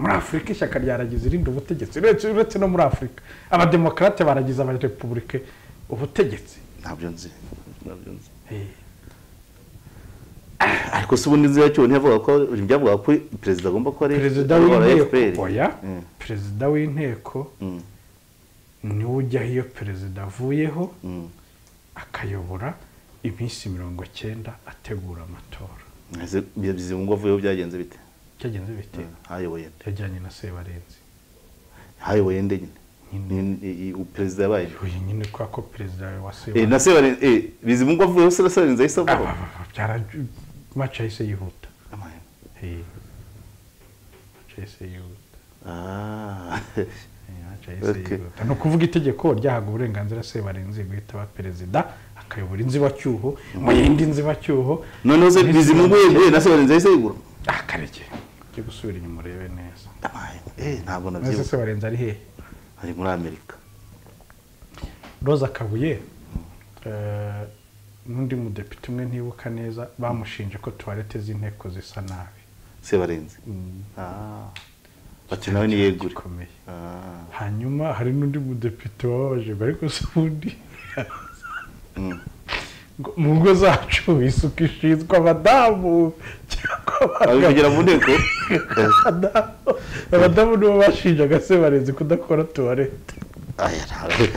B: muri afurika ishyaka ryaragize irindi ubutegetsi uretse uretse no muri afurika abademokarate baragize abarepubulike ubutegetsi
C: ntabyo nzi ntabyo nzi
B: Eh,
C: ariko se ubundi nzi yacyo ntiyavuga ko byavuga ko perezida agomba kuba ari
B: perezida
C: ari uwa
B: w'inteko
C: FPR.
B: oya
C: Mm.
B: perezida w'inteko
C: Mm.
B: niwe ujyaho iyo perezida avuyeho
C: Mm.
B: akayobora iminsi mirongo cyenda ategura amatora
C: Ese Bizimungu avuyeho byagenze bite
B: cyagenze bite
C: hayoboye nde
B: yajyanye na sebarenzi
C: hayoboye nde nyine Ni- i- i- perezida yabaye nde?
B: uyu nyine kubera ko perezida wa
C: Eh,
B: sebarenzi
C: na Sebarenzi eh, bizimungu avuyeho se na sebarenzi ahise avaho
B: maci yahise yihuta Eh, maci yahise yihuta
C: Ah.
B: Eh, maci yahise
C: Okay.
B: yihuta ni ukuvuga itegeko ryahaga uburenganzira sebarenzi guhita aba perezida akayobora inzibacyuho mu yindi nzibacyuho
C: noneho se bizimungu yeguye na sebarenzi ahise yegura
B: akarege ujye gusubira inyuma urebe neza
C: Amaye. Eh, ntabwo
B: maze
C: nabyibuka
B: sebarenzi ari hehe
C: ari muri amerika
B: roza kabuye eh, n'undi mudepite umwe ntibuka neza bamushinje ko tuwarete z'inteko zisa nabi
C: sebarenzi Ah. bati nawe niyegure
B: gikomeye
C: Ah.
B: hanyuma hari n'undi mudepite wababajijwe ariko se ubundi ngo mu ngo zacu isuku ishinzwe abadamu cyangwa
C: ari
B: abagabo
C: kugera mu nteko
B: Abadamu- abadamu nibo bashinjaga se barenze kudakora tuwarete
C: Aya, ntabwo-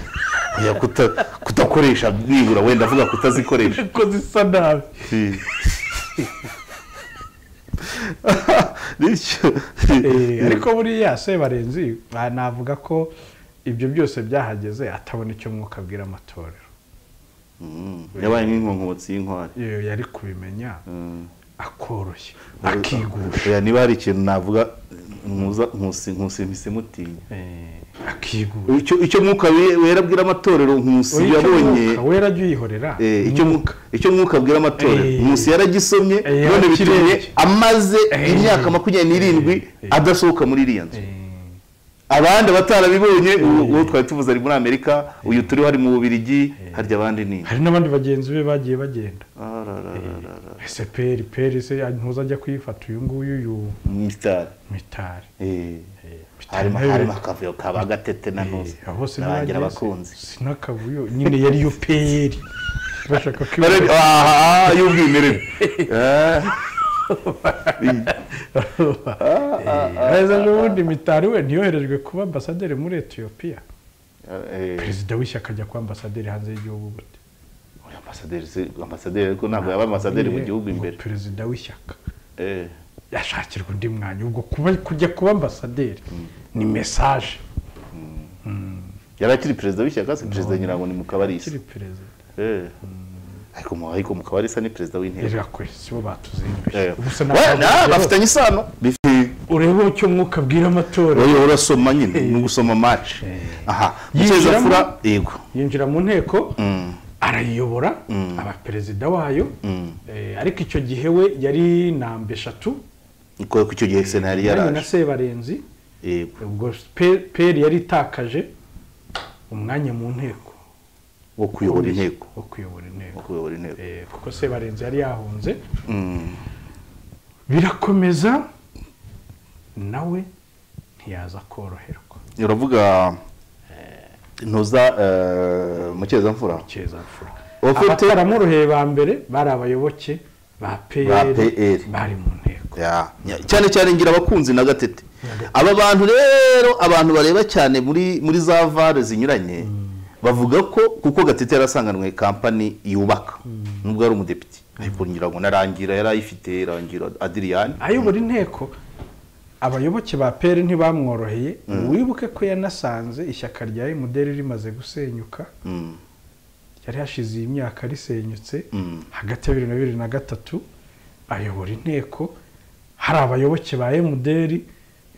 C: Oya, kuta- kutakoresha nibura wenda avuga kutazikoresha
B: ko zisa nabi
C: Si. bityo
B: Eh, ariko buriya sebarenzi ah, navuga ko ibyo byose byahageze atabona icyo mwuka abwira amatorero
C: Mm, yabaye nk'inkonkobotsi y'inkware
B: iyo yari kubimenya
C: Mm.
B: akoroshya akigusha
C: Oya, niba hari ikintu navuga nkuza nkusi nkusi mpise mutinya
B: Eh, akigusha
C: icyo icyo mwuka we- wera abwira amatorero nkusi
B: Oya, icyo
C: yabonye
B: mwuka wera jya uyihorera
C: Eh, icyo mu- icyo mwuka abwira amatorero
B: Eh.
C: nkusi yaragisomye
B: Eh,
C: none bitumye
B: yakirebye.
C: amaze
B: Eh.
C: imyaka makumyabiri n'irindwi
B: Eh.
C: adasohoka muri iriya nzu
B: Eh,
C: abandi abatarabibonye uwo- uwo twari tuvuze ari muri amerika uyu turiho ari mu bubirigi harya abandi ni
B: hari n'abandi bagenzi be bagiye bagenda
C: Ararararara.
B: ese peri peri se ntuza ajya kuyifata uyu nguyu uyu
C: Mitari.
B: mitari
C: Eh.
B: Eh, mitari
C: harimo
B: nawe-
C: harimo akavuyo ka bagatete na ntuzi
B: Eh, aho
C: n'abagira abakunzi
B: sinakavuyo nyine yari yo peyeri bashaka ko
C: Barebe- aha y'ubwimerere Ah.
B: perezida n'ubundi mitari we ntiyoherejwe kuba ambasaderi muri etiyopiya
C: Eh.
B: perezida w'ishyaka ajya kuba ambasaderi hanze y'igihugu gute
C: Oya, ambasaderi si ambasaderi ariko ntabwo yaba ambasaderi mu
B: Nyine,
C: gihugu
B: ngo
C: imbere
B: perezida w'ishyaka
C: Eh.
B: yashakirwa undi mwanya ubwo kuba kujya kuba ambasaderi ni mesaje
C: yari akiri perezida w'ishyaka se perezida nyirango ni mukabarisa
B: kiri perezida
C: Eh. ariko mu ariko mukabarisa ni perezida w'inteko
B: reka kwe sibo batuzinduye
C: Eh.
B: ubu se
C: We- na-
B: ntabwo
C: bafitanye isano Bifi-
B: urebe icyo mwuka abwira amatora
C: Oya, urasoma nyine ni gusoma match aha mukeza
B: Yinjiramo.
C: fura yego
B: yinjira mu nteko
C: Mm.
B: arayiyobora
C: Mm.
B: aba perezida wayo
C: Mm.
B: Eh, ariko icyo gihe we yari namba eshatu
C: kubera ko icyo gihe sena yari
B: yari na
C: yaraje
B: sebarenzi
C: yego
B: ubwo Pe- peri yari itakaje umwanya mu nteko
C: wo kuyobora inteko
B: wo kuyobora inteko
C: wo kuyobora inteko
B: Eh, kuko sebarenzi yari yahunze
C: Mm.
B: birakomeza nawe ntiyaza koroherwa
C: uravuga ntuza mukeza mfura
B: keza mfura
C: Ufite-
B: abataramworoheye ba mbere bari abayoboke ba
C: PL.
B: peyeri bari mu nteko
C: Ya, ya, cyane cyane ngira abakunzi na gatete aba bantu rero abantu bareba cyane muri muri za vare zinyuranye bavuga ko kuko gatete yarasanganwe kampani yubaka nubwo ari umudepite ariko ngira ngo narangira yari ayifite rangira adiriyani
B: ayobora inteko abayoboke ba peyeri ntibamworoheye wibuke ko yanasanze ishyaka rya emuderi rimaze gusenyuka
C: Mm.
B: yari hashize iyi myaka risenyutse
C: Mm.
B: hagati ya bibiri na bibiri na gatatu ayobora inteko hari abayoboke ba emuderi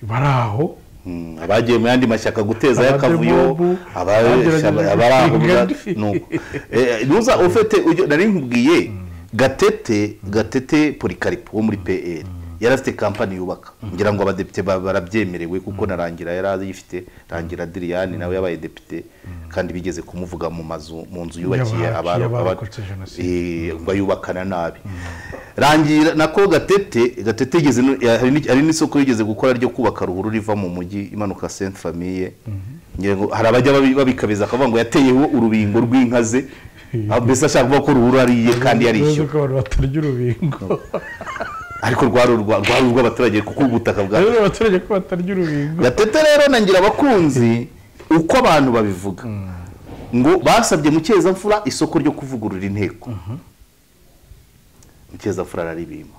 B: bari aho
C: Mm, abagiye mu yandi mashyaka gutezayo akavuyo
B: Abademobu, abagerageje
C: abari aho
B: kwigandi.
C: nuko Eh, nuza ufite ujya nari nkubwiye gatete gatete polikaripo wo muri pl yari afite kampani yubaka ngira ngo abadepite ba- barabyemerewe kuko na rangira yari ayifite rangira adiriyani nawe yabaye depite kandi bigeze kumuvuga mu mazu mu nzu yubakiye
B: Yabakiye
C: aba- aba-
B: abarokotse Jenoside.
C: Eh, ngo ayubakana nabi rangira nako gatete gatete yigeze no- ya- hari n'iki- hari n'isoko yigeze gukora ryo kubaka ruhuru riva mu mujyi imanuka sainte famille ngira ngo hari abajya babi- babikabiza akavuga ngo yateyeho urubingo rw'inka ze Ah, mbese ashaka kuvuga ko ruhuru ari iye kandi
B: bibazo
C: yarishyura
B: ko abantu batarya urubingo
C: ariko rwari urwa- rwari urw'abaturage kuko ubutaka bwa
B: rero abaturage ko batarya urubingo
C: gatete rero na ngira abakunzi uko abantu babivuga ngo basabye mukeza-mfura isoko ryo kuvugurura inteko mukeza-mfura araribima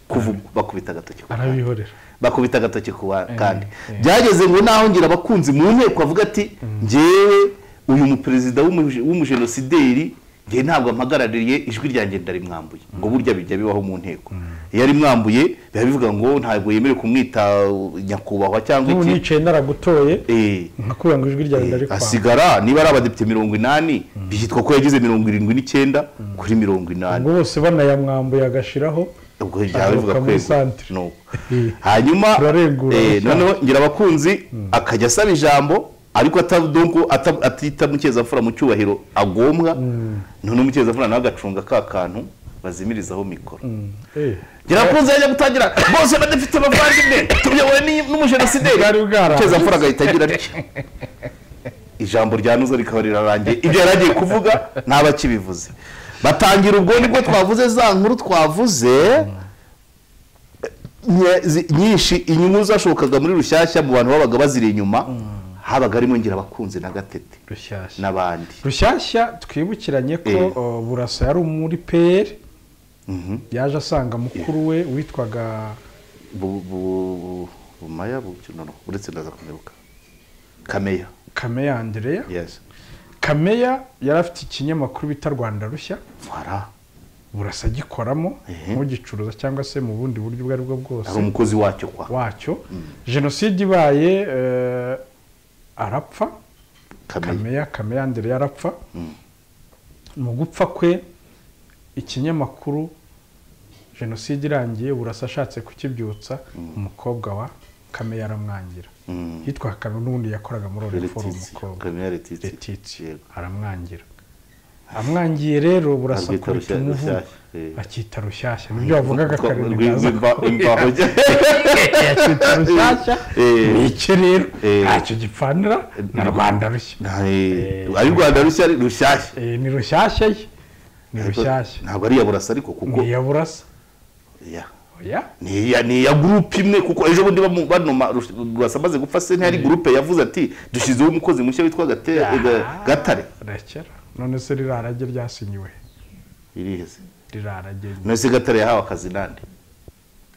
C: Kuvu- bakubita agatoki ku kandi
B: arabihorera
C: bakubita agatoki ku wa- kandi
B: eh.
C: byageze ngo naho ngira abakunzi mu nteko avuga ati ngewe uyu muperezida w'umu- w'umujenosideri ngewe ntabwo ampagarariye ijwi ryanjye ndarimwambuye ngo burya bijya bibaho mu nteko iyo arimwambuye biba bivuga ngo ntabwo yemerewe kumwita uh, nyakubahwa cyangwa
B: n'ubu
C: iki
B: nicaye naragutoye
C: Eh,
B: nkakubwira ngo ijwi ryawe
C: eh,
B: ndarikwanga
C: hasigara niba ari abadepite mirongo inani byitwa ko yagize mirongo irindwi n'icyenda kuri mirongo inani
B: ngo bose banayamwambuye agashiraho
C: ubwo byaba bivuga
B: Agaruka muri
C: kwegura.
B: centre.
C: Nuko.
B: Eh.
C: hanyuma
B: Turaregura
C: eh,
B: abashaka.
C: noneho ngira abakunzi akajya asaba ijambo ariko atadonko ata- atita mukeza-mfura mu cyubahiro agombwa noneho mukeza-mfura nawe agacunga ka kantu bazimirizaho mikoro
B: Eh,
C: ngira abakunzi yajya gutangira bose badafite abavandimwe tuyobowe ni- n'umujenosideri
B: Bwari bwarangiye.
C: mukeza-mfura agahita agira atya ijambo rya nuza rikaba rirarangiye ibyo yari agiye kuvuga ntabakibivuze batangira ubwo nibwo twavuze za nkuru twavuze nye- zi- nyinshi inyungu zashokaga muri rushyashya mu bantu babaga baziri inyuma habaga harimo ngira abakunzi na gatete
B: rushyashya
C: n'abandi
B: rushyashya twibukiranye ko
C: Eh.
B: uh, burasa yari muri peri
C: Mhm.
B: yaje asanga mukuru we witwaga
C: Bu- bu- bu- bumaya bu- no, no, uretse ndaza kumeruka kameya
B: kameya andereya
C: yes
B: kameya yari afite ikinyamakuru bita rwanda rushya
C: Voilà.
B: burasa agikoramo
C: Ehe.
B: nkugicuruza cyangwa se mu bundi buryo ubwo ari bwo bwose
C: ari umukozi wacyo kwa
B: wacyo jenoside ibaye eh, arapfa
C: kamenya
B: kameya kameya andereya arapfa mu gupfa kwe ikinyamakuru jenoside irangiye burasa ashatse kukibyutsa umukobwa wa kameya aramwangira hitwa kameya n'ubundi yakoraga muri oriforo umukobwa
C: kamera
B: Letitsi.
C: letitsi
B: aramwangira amwangiye rero burasa
C: Arwita
B: akubita
C: rushyashya,
B: umuvu
C: rushyashya.
B: akita rushyashya nibyo bavugaga kare ntibaza ko-
C: imbaho
B: akita rushyashya
C: Eh.
B: ni icyo rero
C: Eh.
B: ntacyo gipfanira na rwanda rushya
C: Eh, ari rwanda rushya ari rushyashya
B: Eh, ni rushyashya ye ni
C: Ariko
B: rushyashya
C: ntabwo ari iya burasa ariko kuko
B: ni iya burasa
C: Ya.
B: oya
C: ni iya- ni iya gurupe imwe kuko ejo bundi bamu- banoma Rush- burasa amaze gupfa se ntiyari gurupe yavuze ati dushyizeho umukozi mushya witwa Gate- eh, Ga- gatare
B: rekera none se rirarage ryasinyiwe
C: iriheze
B: rirarage
C: none se gatare yahawe akazi nande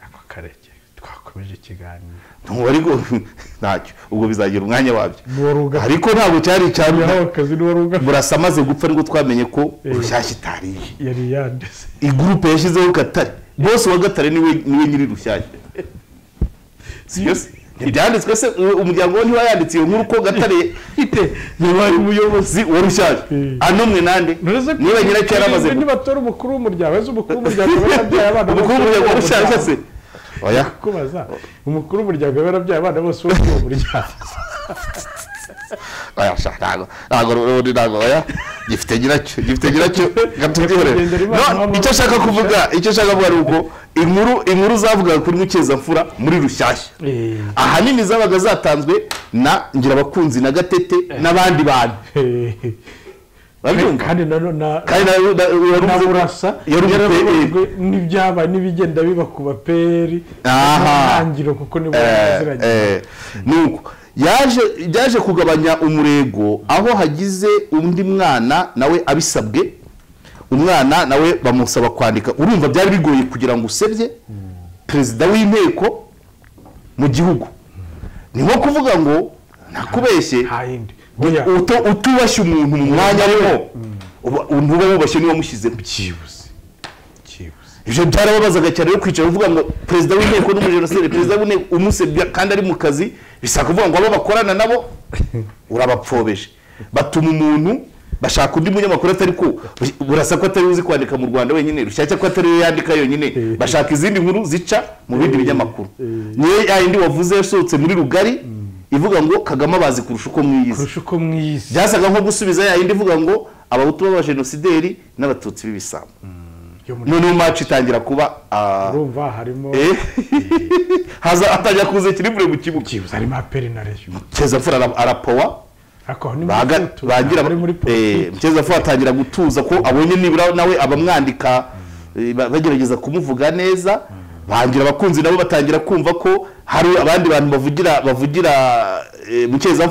B: ako karege twakomeje ikiganiro
C: ntubu ariko ntacyo ubwo bizagira umwanya wabyo
B: n'uwo ruga
C: ariko ntabwo cyari icyari
B: yahawe akazi n'uwo ruga
C: burasa amaze gupfa nibwo twamenye ko
B: Eh.
C: rushyashya itariye
B: yari yanditse
C: igurupe yashyizeho gatare bose wa gatare niwe niwe nyiri rushyashya sibyo se ntibyanditswe se uwo umuryango we ntiwayanditse iyo nkuru ko gatare ite yabaye umuyobozi wa rushyashya
B: Eh.
C: anomwe nande
B: Uretse ko
C: niba nyiracyo yaramaze
B: nibwo nibatora umukuru w'umuryango ese umukuru w'umuryango aba yarabyaye abana bose
C: umukuru w'umuryango wa rushyashya se oya
B: kubaza umukuru w'umuryango aba yarabyaye abana bose bo muri uwo muryango
C: oya sha ntago ntago ubundi ntago oya gifite nyiracyo gifite nyiracyo gatubwihorere
B: Nyakwigendera Imana
C: No,
B: wamamaza
C: icyo ashaka
B: rushyashya.
C: kuvuga icyo ashaka kuvuga ni uko inkuru inkuru zavugaga kuri mukeza-mfura muri rushyashya ahanini zabaga zatanzwe na ngirabakunzi na gatete n'abandi bantu babyumva
B: kandi nanone na-
C: kandi na- na- yari
B: na
C: umuze-
B: burasa
C: yari umuze-
B: yarababajwe n'ibyabaye n'ibigenda biba ku baperi
C: Aha.
B: ntangiro kuko nibo
C: Eh,
B: baziranye
C: eh, nuko yaje byaje kugabanya umurego aho hagize undi mwana nawe abisabwe umwana nawe bamusaba kwandika urumva byari bigoye kugira ngo usebye perezida w'inteko mu gihugu ni nko kuvuga ngo nakubeshye
B: nta yindi oya
C: Uto- utubashye umuntu mu mwanya arimo uba- ntuba wubashye niba mushyizemo
B: byibuze byibuze
C: ibyo byarababazaga cyane yo kwicara uvuga ngo perezida w'inteko n'umujenoside perezida w'inteko umusebya kandi ari mu kazi bisaba kuvuga ngo abo bakorana nabo urabapfobeshe batuma umuntu bashaka undi munyamakuru atari ko burasa ko atari uzi kwandika mu rwanda wenyine rushyashya ko atari we yandika yonyine bashaka izindi nkuru zica mu bindi binyamakuru niyo yayindi wavuze yasohotse muri rugari ivuga ngo kagame abazi kurusha uko mwiyizi
B: kurusha uko mwiyizi
C: byasaga nko gusubiza yayindi ivuga ngo abahutu b'abajenosideri n'abatutsi b'ibisambo
B: yo muri-
C: noneho maci itangira kuba ah,
B: urumva harimo
C: eh, haza atangira kuza kirivure mu kibuga
B: harimo aperi na reyo
C: mfura arapowa
B: ariko ni
C: baga- bagira
B: muri muri
C: eh,
B: politiki
C: mukeza atangira gutuza ko abonye nibura nawe abamwandika eh, ba- bagerageza kumuvuga neza bangira abakunzi nabo batangira kumva ko hari abandi bantu bavugira bavugira eh, mukeza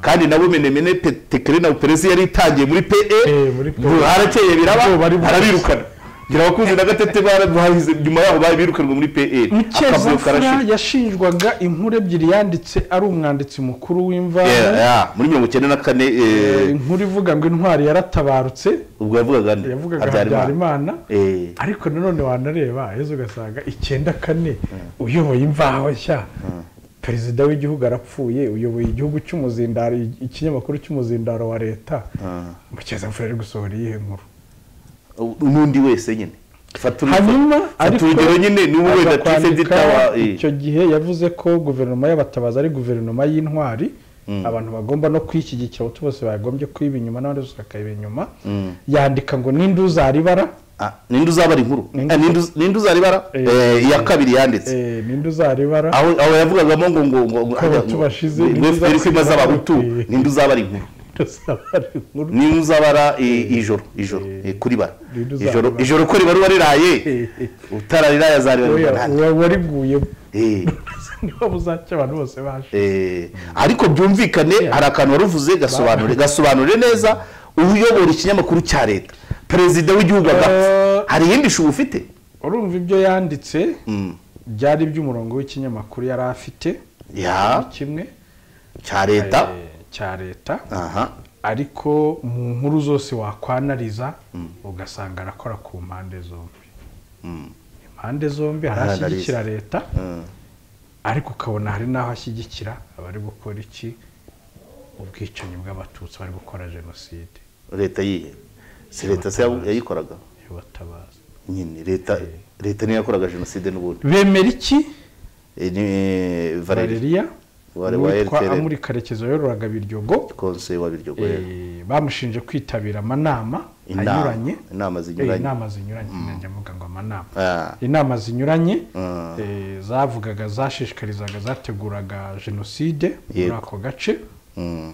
C: kandi nabo menemene pe- tekere na peresi yari itangiye muri pe
B: Eh, muri PE.
C: harakeye biraba
B: Ubwoba ari bwinshi.
C: arabirukana ngira abakunzi na gatete barahize nyuma yaho bari birukanwe muri pe akavuyo
B: mukeza
C: karashe
B: yashinjwaga inkuru ebyiri yanditse ari umwanditsi mukuru
C: Yeah,
B: w'imvano
C: yeah, muri mirongo icyenda na kane eh,
B: Eh, inkuru ivuga ngo intwari yaratabarutse
C: ubwo yavugaga nde?
B: yavugaga
C: Habyarimana
B: habyarimana
C: Eh.
B: ariko nanone wanareba ejo ugasanga icyenda kane uyoboye imvaho nshya perezida w'igihugu arapfuye uyoboye igihugu cy'umuzindaro ikinyamakuru cy'umuzindaro wa leta mukeza mfura ari gusohora iyihe nkuru
C: n'undi wese nyine fata uri-
B: hanyuma
C: fata urugero nyine n'ubu
B: aza
C: wenda tifedi
B: kwandika
C: tawa eh,
B: icyo gihe yavuze ko guverinoma y'abatabazi ari guverinoma y'intwari abantu bagomba no kuyishyigikira abahutu bose bagombye kuyiba inyuma n'abandi bose bakayiba inyuma yandika ngo ninde uzaribara
C: ah, ninde uzabara inkuru
B: Ninde-
C: Ah, ninde uz- ninde uzaribara
B: Eh,
C: Eh, iya kabiri yanditse
B: eh, ninde uzaribara
C: aho aho yavugagamo ngo ngo ngo ngo-
B: Abahutu bashize,
C: ngo- ngo
B: ninde uzabara-
C: FPR imaze abahutu
B: Eh.
C: ninde uzabara inkuru
B: ndasabara inkuru
C: niba uzabara eh, ijoro ijoro eh, kuri bara
B: Rero uzabara.
C: ijoro ijoro ko riba riba riraye
B: Eh, eh.
C: utarariraye azarira
B: Oya,
C: nande
B: uwa wariguye
C: Eh,
B: niba buzacya abantu bose baje
C: eh, ariko byumvikane hari akantu waruvuze gasobanure gasobanure neza uyobora ikinyamakuru cya leta perezida w'igihugu agapfa
B: Eh.
C: hari iyindi shubu ufite
B: urumva ibyo yanditse
C: Mm.
B: byari iby'umurongo w'ikinyamakuru yari afite
C: ya
B: kimwe
C: cya leta
B: eh, cya leta
C: aha
B: ariko mu nkuru zose wakwanariza ugasanga arakora ku mpande zombi impande zombi hari
C: Aranariza.
B: ashyigikira leta
C: Mm.
B: ariko ukabona hari n'aho ashyigikira abari gukora iki ubwicanyi bw'abatutsi bari gukora jenoside
C: leta yihe si leta se yabu- yayikoraga
B: y'abatabazi
C: nyine leta leta niyo yakoraga jenoside n'ubundi
B: bemera iki
C: Eh, ni eh, valeri
B: valeriya
C: Wari wa
B: witwa
C: LTRN.
B: amuri karekezi wayoboraga biryogo
C: konseye wa biryo
B: eh, bamushinje kwitabira amanama anyuranye
C: inama
B: Eh,
C: zinyuranye
B: inama zinyuranye njya mvuga ngo amanama
C: Ah.
B: inama zinyuranye
C: Mm.
B: eh, zavugaga zashishikarizaga zateguraga jenoside muri
C: Yego.
B: ako gace
C: Mm.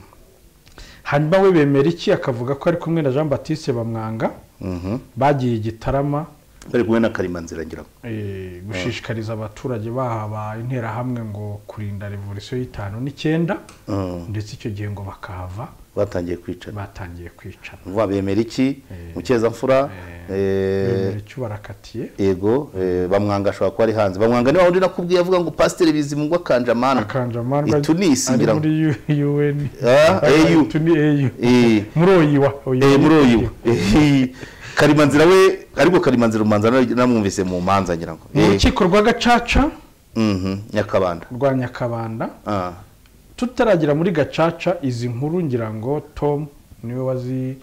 B: hanyuma we bemera iki akavuga ko ari kumwe na jean batiste bamwanga
C: Mhm.
B: bagiye i gitarama
C: bari kumwe na karimanzira ngira ngo
B: eh, gushishikariza abaturage bahaba interahamwe ngo kurinda revolisiyo y'itanu n'icyenda
C: Mm.
B: ndetse icyo gihe ngo bakahava
C: batangiye kwicana
B: batangiye kwicana
C: vuba bemera iki mukeza eh
B: bemera icyo barakatiye
C: yego eh, bamwanga ashobora kuba ari hanze bamwanga niba undi nakubwiye avuga ngo pasiteri bizimungwa kanjamana
B: akanjamanwa
C: I Tunisi,
B: ari
C: ngira ngo.
B: muri un
C: Ah, AU.
B: tuni au
C: Eh,
B: muri oyiwa
C: eh, muri uyu Eh, karimanzira we ariko karimanzira umanza na- namwumvise mu manza ngira ngo
B: mu
C: Eh,
B: rukiko rwa gacaca
C: mhm, nyakabanda
B: rwa nyakabanda
C: Ah,
B: tutaragera muri gacaca izi nkuru ngira ngo tom niwe wazi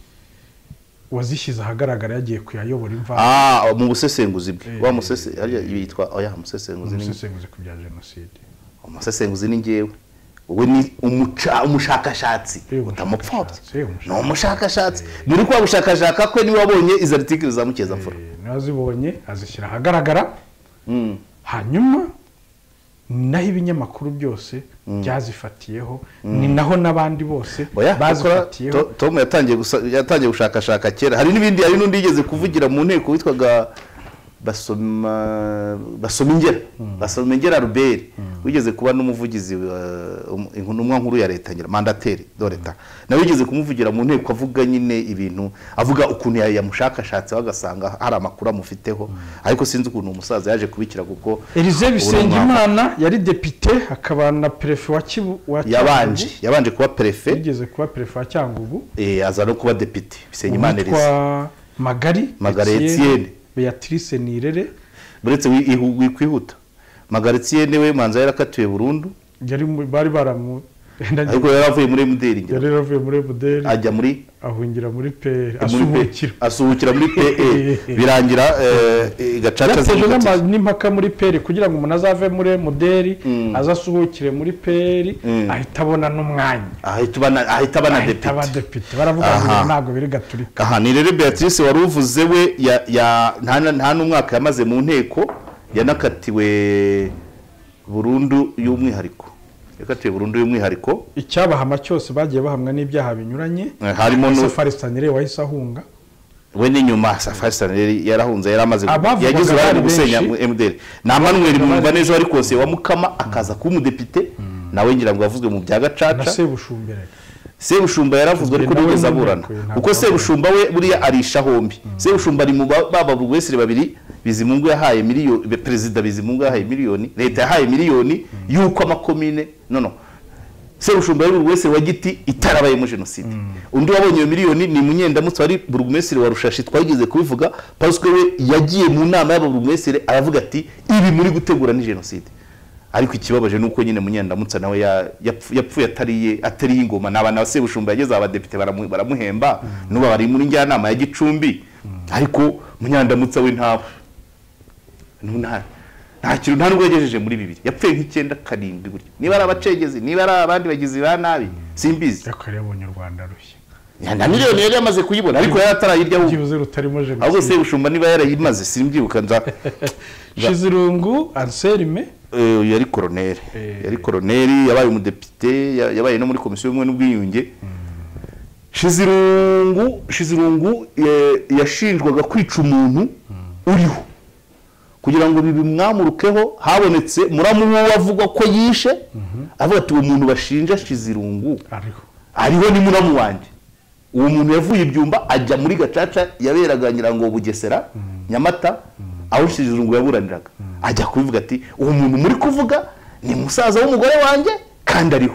B: wazishyize ahagaragara yagiye kuyayobora imva
C: ah mu busesenguzi bwe
B: Eh.
C: wa musese hariya yitwa oya musesenguzi ni
B: umusesenguzi ku bya jenoside
C: umusesenguzi ni ngewe we ni umuca- umushakashatsi
B: Eh,
C: utamupfobya
B: umushakashatsi, eh,
C: ni umushakashatsi muri kwa gushakashaka kwe niwe wabonye izo aritikiri za mukeza
B: Eh, niwe azibonye azishyira ahagaragara hanyuma ni naho ibinyamakuru byose byazifatiyeho ni naho n'abandi bose
C: oya bakora
B: bazifatiyeho
C: To- tom yatangiye gusa- yatangiye gushakashaka kera hari n'ibindi hari n'undi yigeze kuvugira mu nteko witwaga basoma basoma ingera basoma ingera ruberi wigeze kuba n'umuvugizi wa um- intumwa nkuru ya leta ngira mandateri do leta nawe wigeze kumuvugira mu nteko avuga nyine ibintu avuga ukuntu ya- yamushakashatse bagasanga hari amakuru amufiteho ariko sinzi ukuntu umusaza yaje kubikira kuko
B: Elize
C: uburenganzira-
B: Bisengimana yari depite akaba na perefe wa Kibu wa
C: yabanje yabanje kuba perefe
B: yigeze kuba perefe wa Cyangugu
C: eh, aza no kuba depite bisengimana elise
B: witwa Magari
C: magara
B: Etienne.
C: etiyeni
B: beatrice nirere
C: buretse wi- ihu- wikwihuta magaritse niwe manza yarakatiwe burundu
B: yari mu- bari baramu
C: ariko yari avuye muri mdr ngira
B: yari yaravuye muri buderi
C: ajya muri
B: ahungira muri peri
C: muri P-
B: asuhukira
C: asuhukira muri pe birangira eh, eh, gacaca
B: yateje
C: zimukatira.
B: n'ama- n'impaka muri peri kugira ngo umuntu azave muri muderi aze asuhukire muri peri
C: Mm.
B: ahita abona n'umwanya
C: ahita uba na- ahita aba na
B: ahita aba
C: depite
B: depite baravuga ngo
C: Aha.
B: ntabwo biri gaturika
C: aha ni rero beatrice wari uvuze we ya- ya- nta na- nta n'umwaka yamaze mu nteko yanakatiwe burundu y'umwihariko yakatiwe burundu y'umwihariko
B: icyabahama cyose bagiye bahamwa n'ibyaha binyuranye
C: Eh, harimo nu-
B: safari sanire wahise ahunga
C: we n'inyuma safari saneri yarahunze yari amaze
B: Abavugaga
C: yagize uruhare mu
B: bari
C: gusenya
B: benshi.
C: mdr na manuel mwumva neza wari konseye wa mukama akaza kuba umudepite nawe ngira ngo yavuzwe mu bya
B: na
C: gacaca
B: sebushumbere
C: sebushumba yaravuzwe ariko
B: Nawe
C: ntiyigeze
B: nyine
C: aburana
B: kuye, ntabwo
C: kuko
B: aburana.
C: sebushumba we buriya arisha hombi sebushumba ari mu ba- baba buri wese babiri bizimungu yahaye miliyoni be- perezida bizimungu yahaye miliyoni leta yahaye miliyoni y'uko amakomine no no sebushumba yari buri wese wa giti itarabayemo jenoside undi wabonye iyo miliyoni ni munyendamutsi wari burugumesire wa rushashi twageze kubivuga pasike we yagiye mu nama y'ababurugumesire aravuga ati ibi muri gutegura ni jenoside ariko ikibabaje ni uko nyine munyendamutsa nawe ya- yapfu- yapfuye atariye atariye ingoma ni abantu sebushumba yageze abadepite baramu- baramuhemba n'ubu bari muri njyanama ya gicumbi ariko munyandamutsa we ntawe Nu- nta nta kintu nta nubwo yagejeje muri bibiri yapfuye nk'icyenda karindwi gutya niba ari abacengezi niba ari abandi bagizi ba nabi simbizi
B: ariko yari yabonye u rwanda rushya
C: na miliyoni yari yamaze kuyibona ariko yari atarayiryaho
B: byibuze rutarimo
C: ahubwo
B: jenoside
C: sebushumba niba yarayimaze simbyibuka nza
B: shizirungu anselme
C: Eh, yari koroneri
B: Eh.
C: yari koroneri yabaye umudepite ya- yabaye no muri komisiyo y'ubumwe n'ubwiyunge shizirungu shizirungu eh, yashinjwaga kwica umuntu uriho kugira ngo bibimwamurukeho habonetse muramu we avugwa ko yishe avuga ati uwo muntu bashinja shizirungu
B: ariho
C: ariho ni muramu wanjye uwo muntu yavuye ibyumba ajya muri gacaca yaberaga nyirango bugesera nyamata aho shizirungu yaburaniraga ajya kubivuga ati uwo muntu muri kuvuga ni musaza w'umugore wanjye kandi ariho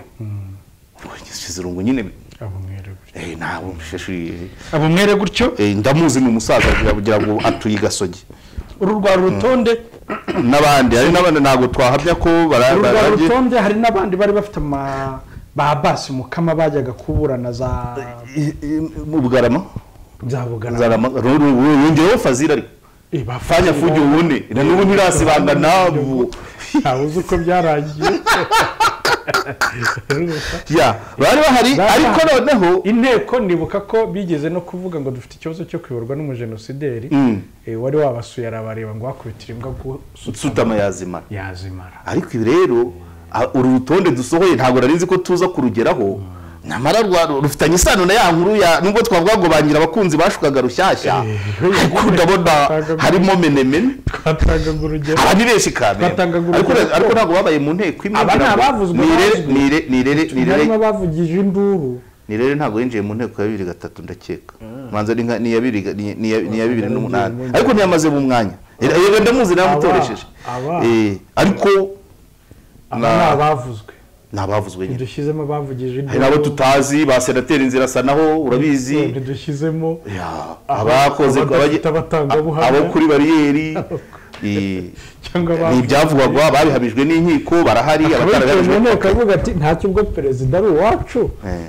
C: shizirungu nyine
B: abumwere gutyo
C: eh, ntabwo sheshe
B: abumwere gutyo
C: eh, ndamuzi ni umusaza kugira ngo atuye igasogi
B: uru rwa rutonde
C: n'abandi hari n'abandi ntabwo twahamya ko bara-
B: uru rwa
C: barabye
B: rutonde hari n'abandi bari bafite ama ba basi mukama bajyaga kuburana za
C: I- i- mu bugarama
B: za bugana
C: Zarama- ru- ru- ru- yongeyeho fazira ariko
B: Eh, ba
C: fanya
B: Fazira.
C: fuge ubune na n'ubu ntirasibanga nabo
B: ntawe uzi uko byaragiye
C: ya bari bahari
B: Bari
C: ariko
B: bahari.
C: noneho
B: inteko nibuka ko bigeze no kuvuga ngo dufite ikibazo cyo kuyoborwa n'umujenosideri
C: Mm.
B: Eh, wari wabasuye arabareba ngo wakubitira imbwa gusutama
C: sutama yazimara
B: yazimara
C: ariko ibi rero a- uru rutonde dusohoye ntabwo nari nzi ko tuza kurugeraho nyamara rwa- rufitanye isano na ya nkuru ya nubwo twavuga ngo bangira abakunzi bashukaga rushyashya
B: Eh,
C: ariko ndabona harimo menemene
B: twatangaga urugero
C: aba ni benshi kamera
B: Batangaga
C: ariko
B: urugero.
C: ariko ntabwo babaye mu nteko imwe
B: Aba ni
C: ngira ngo
B: abavuzwe,
C: nirere
B: abavuzwe.
C: nirere nirere nirere
B: harimo abavugije induru
C: ni rero ntabwo yinjiye mu nteko ya bibiri gatatu ndakeka manza ni nka- ni iya bibiri- ni- ni iya- ni iya bibiri n'umunani
B: Yongeye,
C: ariko ntiyamaze mu mwanya yego ndamuzi naramutoresheje
B: aba.
C: Eh, ariko
B: aba ni abavuzwe
C: ni abavuzwe nyine
B: ntidushyizemo abavugije induru
C: hari n'abo tutazi ba senateri inzira asa naho urabizi
B: ntidushyizemo
C: Ya,
B: Aba-
C: abakoze
B: abadafite
C: abanye-
B: abatangabuhamya.
C: abo kuri bariyeri eh,
B: cyangwa
C: ni ibyavugwagwa babihamijwe n'inkiko barahari
B: abicaye mu
C: abatarabihamijwe
B: nteko avuga ati ntacyo ubwo perezida ari uwacu
C: Eh,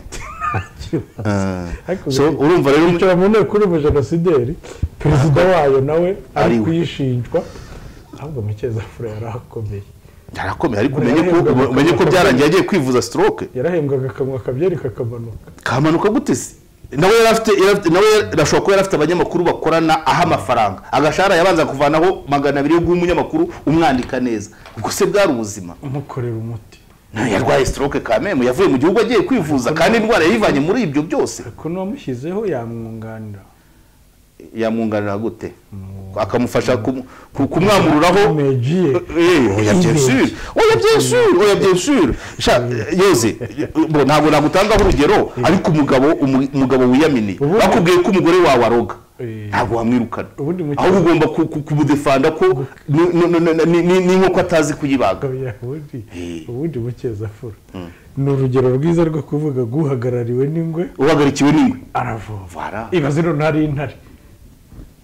B: Ariko
C: so urumva rero
B: bicara mu nteko uri umujenosideri perezida wayo nawe ari
C: Ari we.
B: kuyishinjwa ahubwo mukezafure yari akomeye
C: yarakomeye ariko umenye ko umenye ko byarangiye agiye kwivuza stroke
B: yarahembwaga akanwa akabyeri kakamanuka
C: kamanuka gute se nawe yari afite yari afite- nawe yari- arashobora kuba yari afite abanyamakuru bakorana aha amafaranga agashahara yabanza kuvanaho magana abiri yo guha umunyamakuru umwandika neza ubwo se bwari ubuzima
B: umukorera umuti
C: Nta, yarwaye stroke kamemu yavuye mu gihugu agiye kwivuza kandi indwara yayivanye muri ibyo byose
B: ariko n'uwamushyizeho yamwunganira
C: yamwunganira gute akamufasha kumu- ku- kumwamururaho
B: amejiye
C: Eh, oya bien sûr oya bien sûr oya bien sûr Sha, yoze bo ntabwo nagutangaho urugero ariko umugabo umu- umugabo wiyaminiye
B: Ubundi-
C: bakubwiye ko umugore wawe aroga
B: Eh.
C: ntabwo wamwirukana
B: Ubundi mu
C: ahubwo ugomba ku- ku- kumudefanda ko ni- ni- ni- ni- ni- ni nk'uko atazi kuyibaga
B: Umugabo yahundi
C: Eh.
B: ubundi mukezafura ni urugero rwiza rwo kuvuga ngo uhagarariwe n'ingwe
C: uhagarikiwe n'ingwe
B: aravoma
C: Voilà.
B: ibaze none hari intare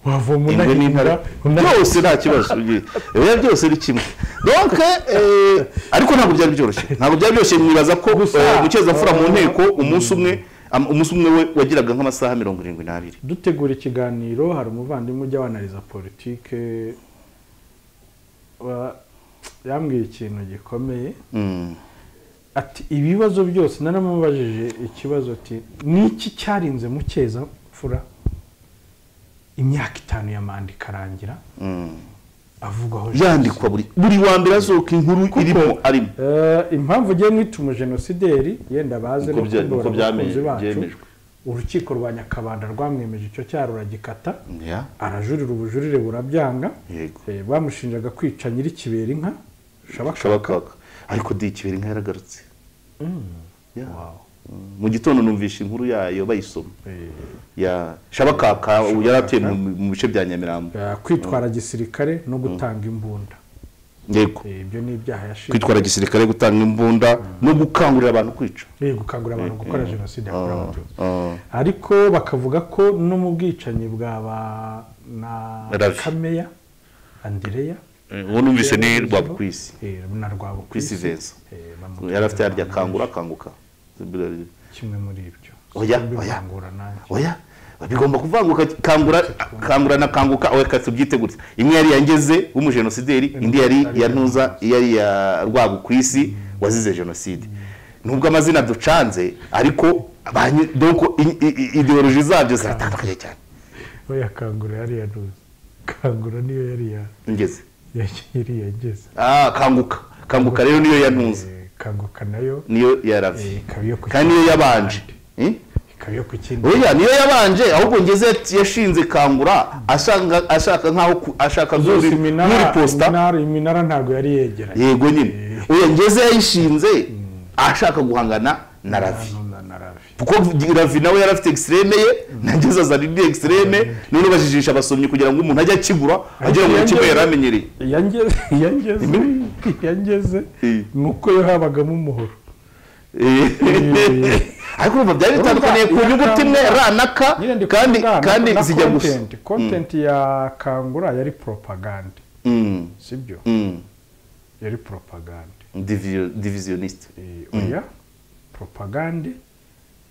B: wavoma
C: ingwe n'intare
B: unahindura
C: byose nta kibazo ugiye- biba byose ni kimwe donc eh, ariko ntabwo byari byoroshye ntabwo byari byoroshye mwibaza ko eh, mucyezamfura mu nteko umunsi umwe am- umunsi umwe we wagiraga nk'amasaha mirongo irindwi n'abiri
B: dutegura ikiganiro hari umuvandimwe ujya wanariza politike wa- yambwiye ikintu gikomeye
C: Mm.
B: ati ibibazo byose naramubajije ikibazo ati niki cyarinze mukeza mfura imyaka itanu ya manda ikarangira
C: Mm.
B: avugwaho
C: yandikwa buri buri wa mbere asohoka inkuru irimo arimo
B: Eh, impamvu ugiye mwita umujenosideri yenda baze
C: Uko
B: no
C: bya-
B: kubohora
C: uko byame-
B: abakunzi bacu.
C: byemejwe.
B: urukiko rwa nyakabanda rwamwemeje icyo cyaha ruragikata
C: Yeah.
B: arajurira ubujurire burabyanga
C: Yego.
B: Eh, bamushinjaga kwica nyirikibera inka shabaka
C: kabakaka ariko di kibera inka yaragarutse Yeah. Mm. mu gitondo numvisha inkuru yayo bayisoma
B: Eh,
C: ya shabakaka ubu yari atuye mu mu bice bya nyamirambo
B: eh, kwitwara gisirikare no gutanga imbunda
C: yego
B: Eh, ibyo ni ibyaha yashinzwe
C: kwitwara gisirikare gutanga imbunda no gukangurira abantu kwica
B: Eh, gukangurira abantu gukora jenoside yakorewe abatutsi
C: Ah,
B: ariko bakavuga ko no mu bwicanyi bwa ba na
C: Ravi.
B: kameya andereya
C: eh, uwo numvise ni rwabukwisi
B: eh, na rwabukwisi
C: kwisi venza
B: eh, bamutera
C: yari afite yarya
B: abantu
C: kangura akanguka
B: kimwe muri ibyo
C: Oya,
B: Simbi
C: oya.
B: bangura nanjye
C: oya bigomba kuvanguka kangura kangura na kanguka oya kasi tubyite gutya imwe yari yangeze w'umujenosideri indi yari ya ntuza yari ya rwabukwisi wazize jenoside nubwo amazina ducanze ariko abanyi- donc i- i- i- ideoloji zabyo ziratandukanye cyane
B: oya kangura yariya ntuzi kangura niyo yariya
C: ngeze
B: yariya ngeze
C: ah kanguka kanguka rero niyo yantuza
B: Eh, kanguka nayo
C: niyo yaravye
B: ikaba iyo ku
C: kandi niyo yabanje Eh?
B: ikaba iyo ku kindi
C: oya niyo yabanje ahubwo ngeze yat- yashinze kangura ashaka ashaka nkaho ku- ashaka
B: zose
C: nk'uri- nk'uri
B: iminara
C: posta
B: iminara- iminara ntabwo yari yegeranye
C: yego nyine oya ngeze yayishinze ashaka guhangana na ravi
B: Hano na- na ravi
C: kuko ravi nawe yari afite extreme ye nageze azana indi extreme none bajijisha abasomyi kugira ngo umuntu ajye akigura agira ngo
B: Yangeze-
C: kimwe yari amenyereye
B: yangeze yangeze yangeze
C: Eh.
B: nuko yo habagamo umuhoro
C: Eh. ariko urumva byari bitandukaniye ku nyuguti imwe ra na ka
B: Nyine ndi
C: kandi
B: kuvuga
C: kandi
B: na
C: zijya gusa
B: content. content ya kangura yari propaganda
C: Mm.
B: sibyo
C: Mm.
B: yari propaganda
C: Divio- divisioniste
B: Eh, oya propaganda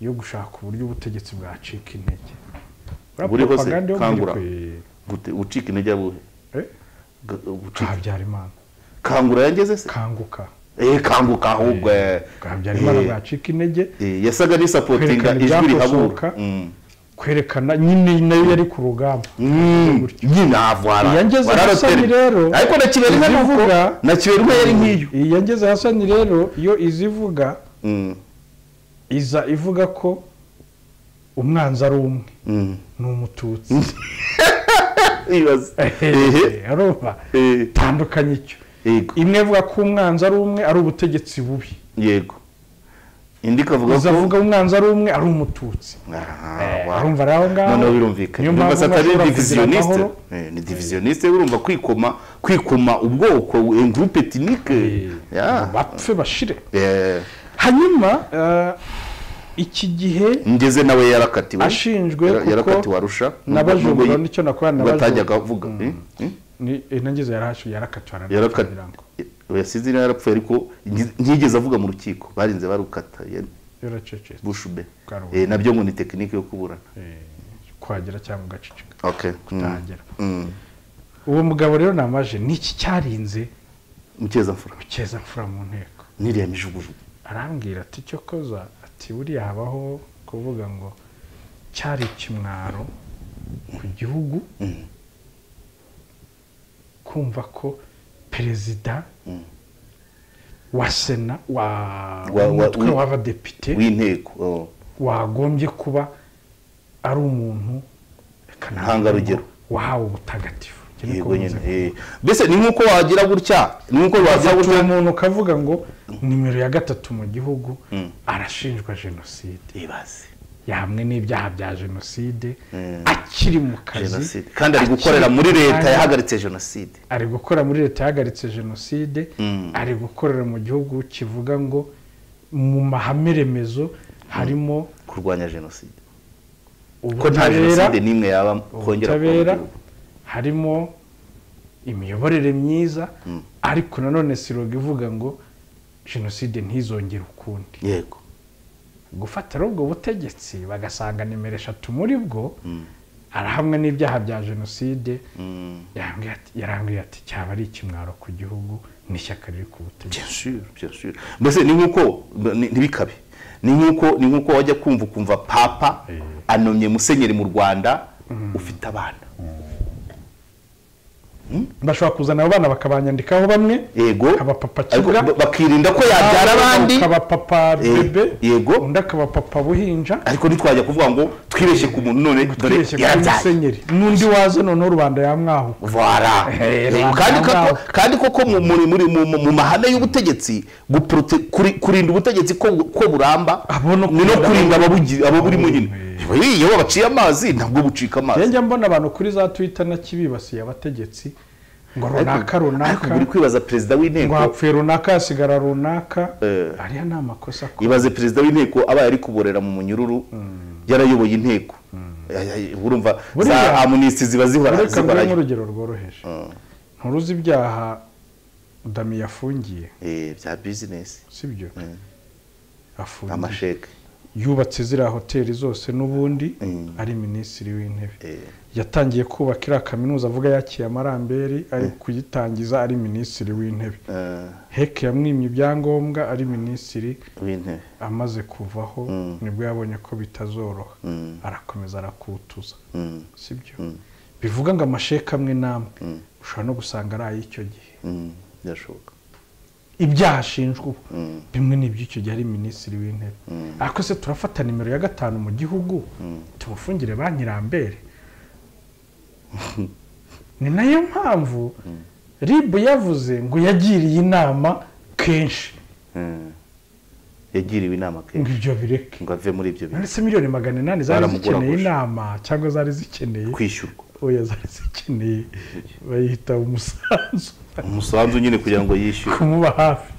B: yo gushaka uburyo ubutegetsi bwacika intege Buriya
C: Buriho se,
B: propaganda yo muri
C: Kangura.
B: kwe-
C: gute ucika intege buhe
B: eh,
C: Ga- ucika-
B: bwa Habyarimana
C: kangura yangeze se
B: kanguka
C: eh kanguka ahubwo eh.
B: bwa Habyarimana
C: Eh,
B: bwacika intege
C: eh, yasaga n'isapotinga
B: Kwerekana
C: ijwi rihabura
B: ibyakosoka.
C: Mm.
B: kwerekana nyine nayo yari ku rugamba
C: Mm, nyine avara
B: Iyangeze Hasani rero,
C: ariko na kibera inka
B: izivuga-
C: nuko na kibera inka yari nk'iyo
B: iyi yageze hasani rero iyo izivuga
C: Mm,
B: iza ivuga ko umwanzi ari umwe
C: mm.
B: ni umututsi
C: Ibaze. Ehe.
B: arumva
C: Eh,
B: tandukanye icyo
C: yego
B: imwe ivuga ko umwanzi ari umwe ari ubutegetsi bubi
C: yego indi ikavuga ko
B: izavuga umwanzi ari umwe ari umututsi
C: Ah,
B: Eh,
C: wow.
B: arumva ari aho ngaho
C: noneho birumvikana
B: niyo
C: Urumva
B: mpamvu
C: satani
B: ntashobora
C: ni
B: kugira
C: divisioniste
B: amahoro
C: Eh, ni divisioniste urumva kwikoma kwikoma ubwoko en groupe ethnique
B: ngo
C: Yeah.
B: bapfe bashire
C: Eh,
B: hanyuma eh, iki gihe
C: ngeze nawe yarakatiwe
B: Ashinjwe
C: Yara-
B: kuko
C: yarakatiwe arusha
B: nabajura, nicyo nakorana
C: nabajura
B: nabajura.
C: batajyaga avuga Eh, eh,
B: ni intangiza yarahashuye yarakatwara
C: yaraka- eh, yasize niyo yarapfuye ariko ngi- ntiyigeze avuga mu rukiko barinze barukata ye,
B: yaracecetse
C: bushube
B: Karubanda.
C: Eh, nabyo ngo ni tekinike yo kuburana
B: Eh, kwagera cyangwa ugaceceka
C: okay mm.
B: utahagera
C: mm.
B: uwo mugabo rero namaje niki cyarinze
C: mukeza
B: ukeza mfura mu nteko
C: niriya mijugujugu
B: arambwira ati icyo koza ati buriya habaho kuvuga ngo cyari ikimwaro ku gihugu kumva ko perezida wa sena wa
C: Wa- wa-
B: umutwe
C: wi-
B: w'abadepite
C: w'inteko oh.
B: wagombye kuba ari umuntu reka navuga
C: Ntangarugero.
B: ngo wahawe ubutagatifu Iki niko
C: yego nyine
B: bivuze.
C: eh. mbese ni nk'uko wagira gutya ni nk'uko wagira
B: Ufata uwo
C: gutya
B: muntu ukavuga ngo nimero ya gatatu mu gihugu arashinjwa jenoside
C: ibaze
B: yahamwe n'ibyaha bya jenoside
C: Mm.
B: akiri mu kazi
C: jenoside kandi ari gukorera
B: akiri
C: muri
B: ku
C: leta
B: kanya,
C: yahagaritse jenoside
B: ari gukora muri leta yahagaritse jenoside
C: Mm.
B: ari gukorera mu gihugu kivuga ngo mu mahame remezo harimo
C: kurwanya jenoside ko nta
B: ubutabera
C: jenoside n'imwe yaba kongera kuba mu
B: ubutabera
C: gihugu.
B: harimo imiyoborere myiza
C: Mm.
B: ariko nanone siroga ivuga ngo jenoside ntizongere ukundi
C: yego
B: gufatira ubwo butegetsi bagasanga nimero eshatu muri bwo
C: Mm.
B: arahamwe n'ibyaha bya jenoside
C: Mm.
B: yarambwiye ati- yarambwiye ati cyaba ari ikimwaro ku gihugu n'ishyaka riri ku butegetsi
C: Bien sûr, bien sûr. mbese ni nk'uko ni- ntibikabe ni nk'uko ni nk'uko wajya kumva ukumva papa
B: Eh.
C: anomye musenyeri mu rwanda ufite abana
B: bashobora kuzana abo bana bakabanyandikaho bamwe
C: yego
B: Abapapa
C: ariko
B: kiga.
C: ba- bakirinda ko yabyara abandi
B: akaba papa
C: Eh,
B: bebe
C: yego.
B: undi akaba papa buhinja
C: ariko ntitwajya kuvuga ngo twibeshye ku muntu none dore
B: twibeshye ko ari
C: yarabyaye
B: musenyeri n'undi waza noneho rubanda yamwahuka
C: vara
B: Eh,
C: Yego,
B: rubanda
C: kandi ko-
B: ngaho.
C: kandi koko mu- muri- muri- mu mu- mu mahame y'ubutegetsi guprote- kuri- kurinda ubutegetsi ko ko buramba
B: Abo no
C: ni no
B: kurinda-
C: kurinda ababugi- ababurimo nyine
B: Eh.
C: Iyo- iyo baciye amazi ntabwo bucika amazi
B: njya mbona abantu kuri za twita na kibibasiye abategetsi ngo runaka
C: ariko
B: runaka
C: buri kwibaza perezida
B: ngo
C: w'inteko
B: hapfuye runaka hasigara runaka
C: Eh.
B: ariya ni amakosa ko
C: ibaze perezida w'inteko abaye ari kuborera mu munyururu yarayoboye inteko Ay- ay, urumva za
B: Buriya-
C: amunisiti ziba zihora
B: reka nguhe
C: zihorayo
B: nk'urugero rworoheje nturuzi ibyaha dami yafungiye
C: Eh, bya bizinesi
B: sibyo afungiye
C: amasheke
B: yubatse ziriya hoteli zose n'ubundi
C: Mm.
B: ari minisitiri w'intebe
C: Eh.
B: yatangiye kubaka iriya kaminuza avuga yakiye amaramberi ari kuyitangiza ari minisitiri w'intebe
C: Eh,
B: heke yamwimye ibyangombwa ari minisitiri
C: w'intebe
B: amaze kuvaho nibwo yabonye ko bitazoroha
C: Mm.
B: arakomeza arakutuza
C: Mm,
B: sibyo bivuga ngo amasheka amwe n'amwe ushobora no gusanga ari ay'icyo gihe
C: mm, birashoboka
B: ibyaha ashinjwa ubu
C: Mm.
B: bimwe n'iby'icyo gihe ari minisitiri w'intebe ariko se turafata nimero ya gatanu mu gihugu tumufungire banki rambere ni nayo mpamvu rib yavuze ngo yagiriye inama kenshi
C: Mm. yagiriwe inama
B: ngo
C: kenshi
B: ibyo bireke
C: ngo ave muri ibyo bintu
B: ndetse miliyoni magana inani zari zikeneye
C: Baramuguraguje.
B: inama cyangwa zari zikeneye
C: kwishyurwa
B: oya zari zikeneye bayita umusanzu
C: umusanzu nyine kugira ngo yishyure
B: kumuba hafi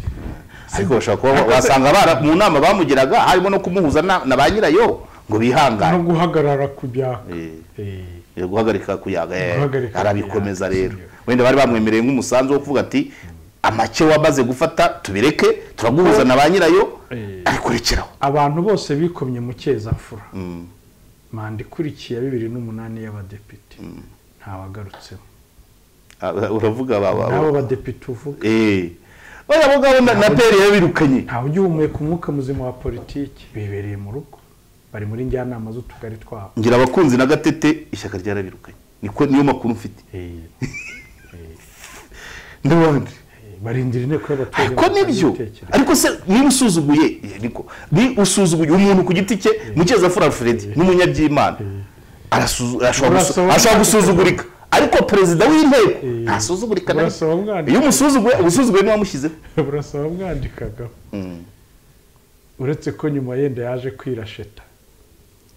C: ariko bashobora kuba wasanga bara- mu nama bamugiraga harimo no kumuhuza na na ba nyirayo ngo
B: no
C: bihangane
B: guhagarara ku byaka
C: Eh,
B: Eh,
C: eh, guhagarika kuyaga eh,
B: Guhagarika
C: arabikomeza
B: kuyaga,
C: rero
B: sibyo.
C: wenda bari bamwemereye nk'umusanzu wo kuvuga ati amake wamaze gufata tubireke turaguhuza na ba nyirayo
B: Eh.
C: ariko rekeraho
B: abantu bose bikomye mu cyezafura
C: Mm,
B: manda ikurikiye ya bibiri n'umunani y'abadepite ntawagarutseho
C: aba- uravuga ba- ba-
B: n'abo
C: ba-
B: badepite uvuga
C: Eh. bariya bagabo na na peri yabirukanye
B: ntawe ugihumeka umwuka muzima wa politiki bibereye mu rugo bari muri njyanama z'utugari twabo
C: ngira abakunzi na gatete ishyaka ryarabirukanye niko niyo makuru mfite
B: Eh,
C: ndabandi
B: eh, barindira inteko y'abaturage
C: ariko nibyo
B: bakabitekereza.
C: ariko se niba usuzuguye eh, niko ni usuzuguye umuntu ku giti cye mukeza alfred n'umunyabyimana arasuzu- arashobora gusu-
B: Urasaba-
C: arashobora gusuzugurika ariko perezida w'inteko
B: Eh.
C: ntasuzugurika na
B: Urasaba umwana.
C: rimwe. iyo umusuzuguye ubusuzuguye niwe wamushyizeho
B: burasaba bwandikagaho
C: Mm.
B: uretse ko nyuma yenda yaje kwirasheta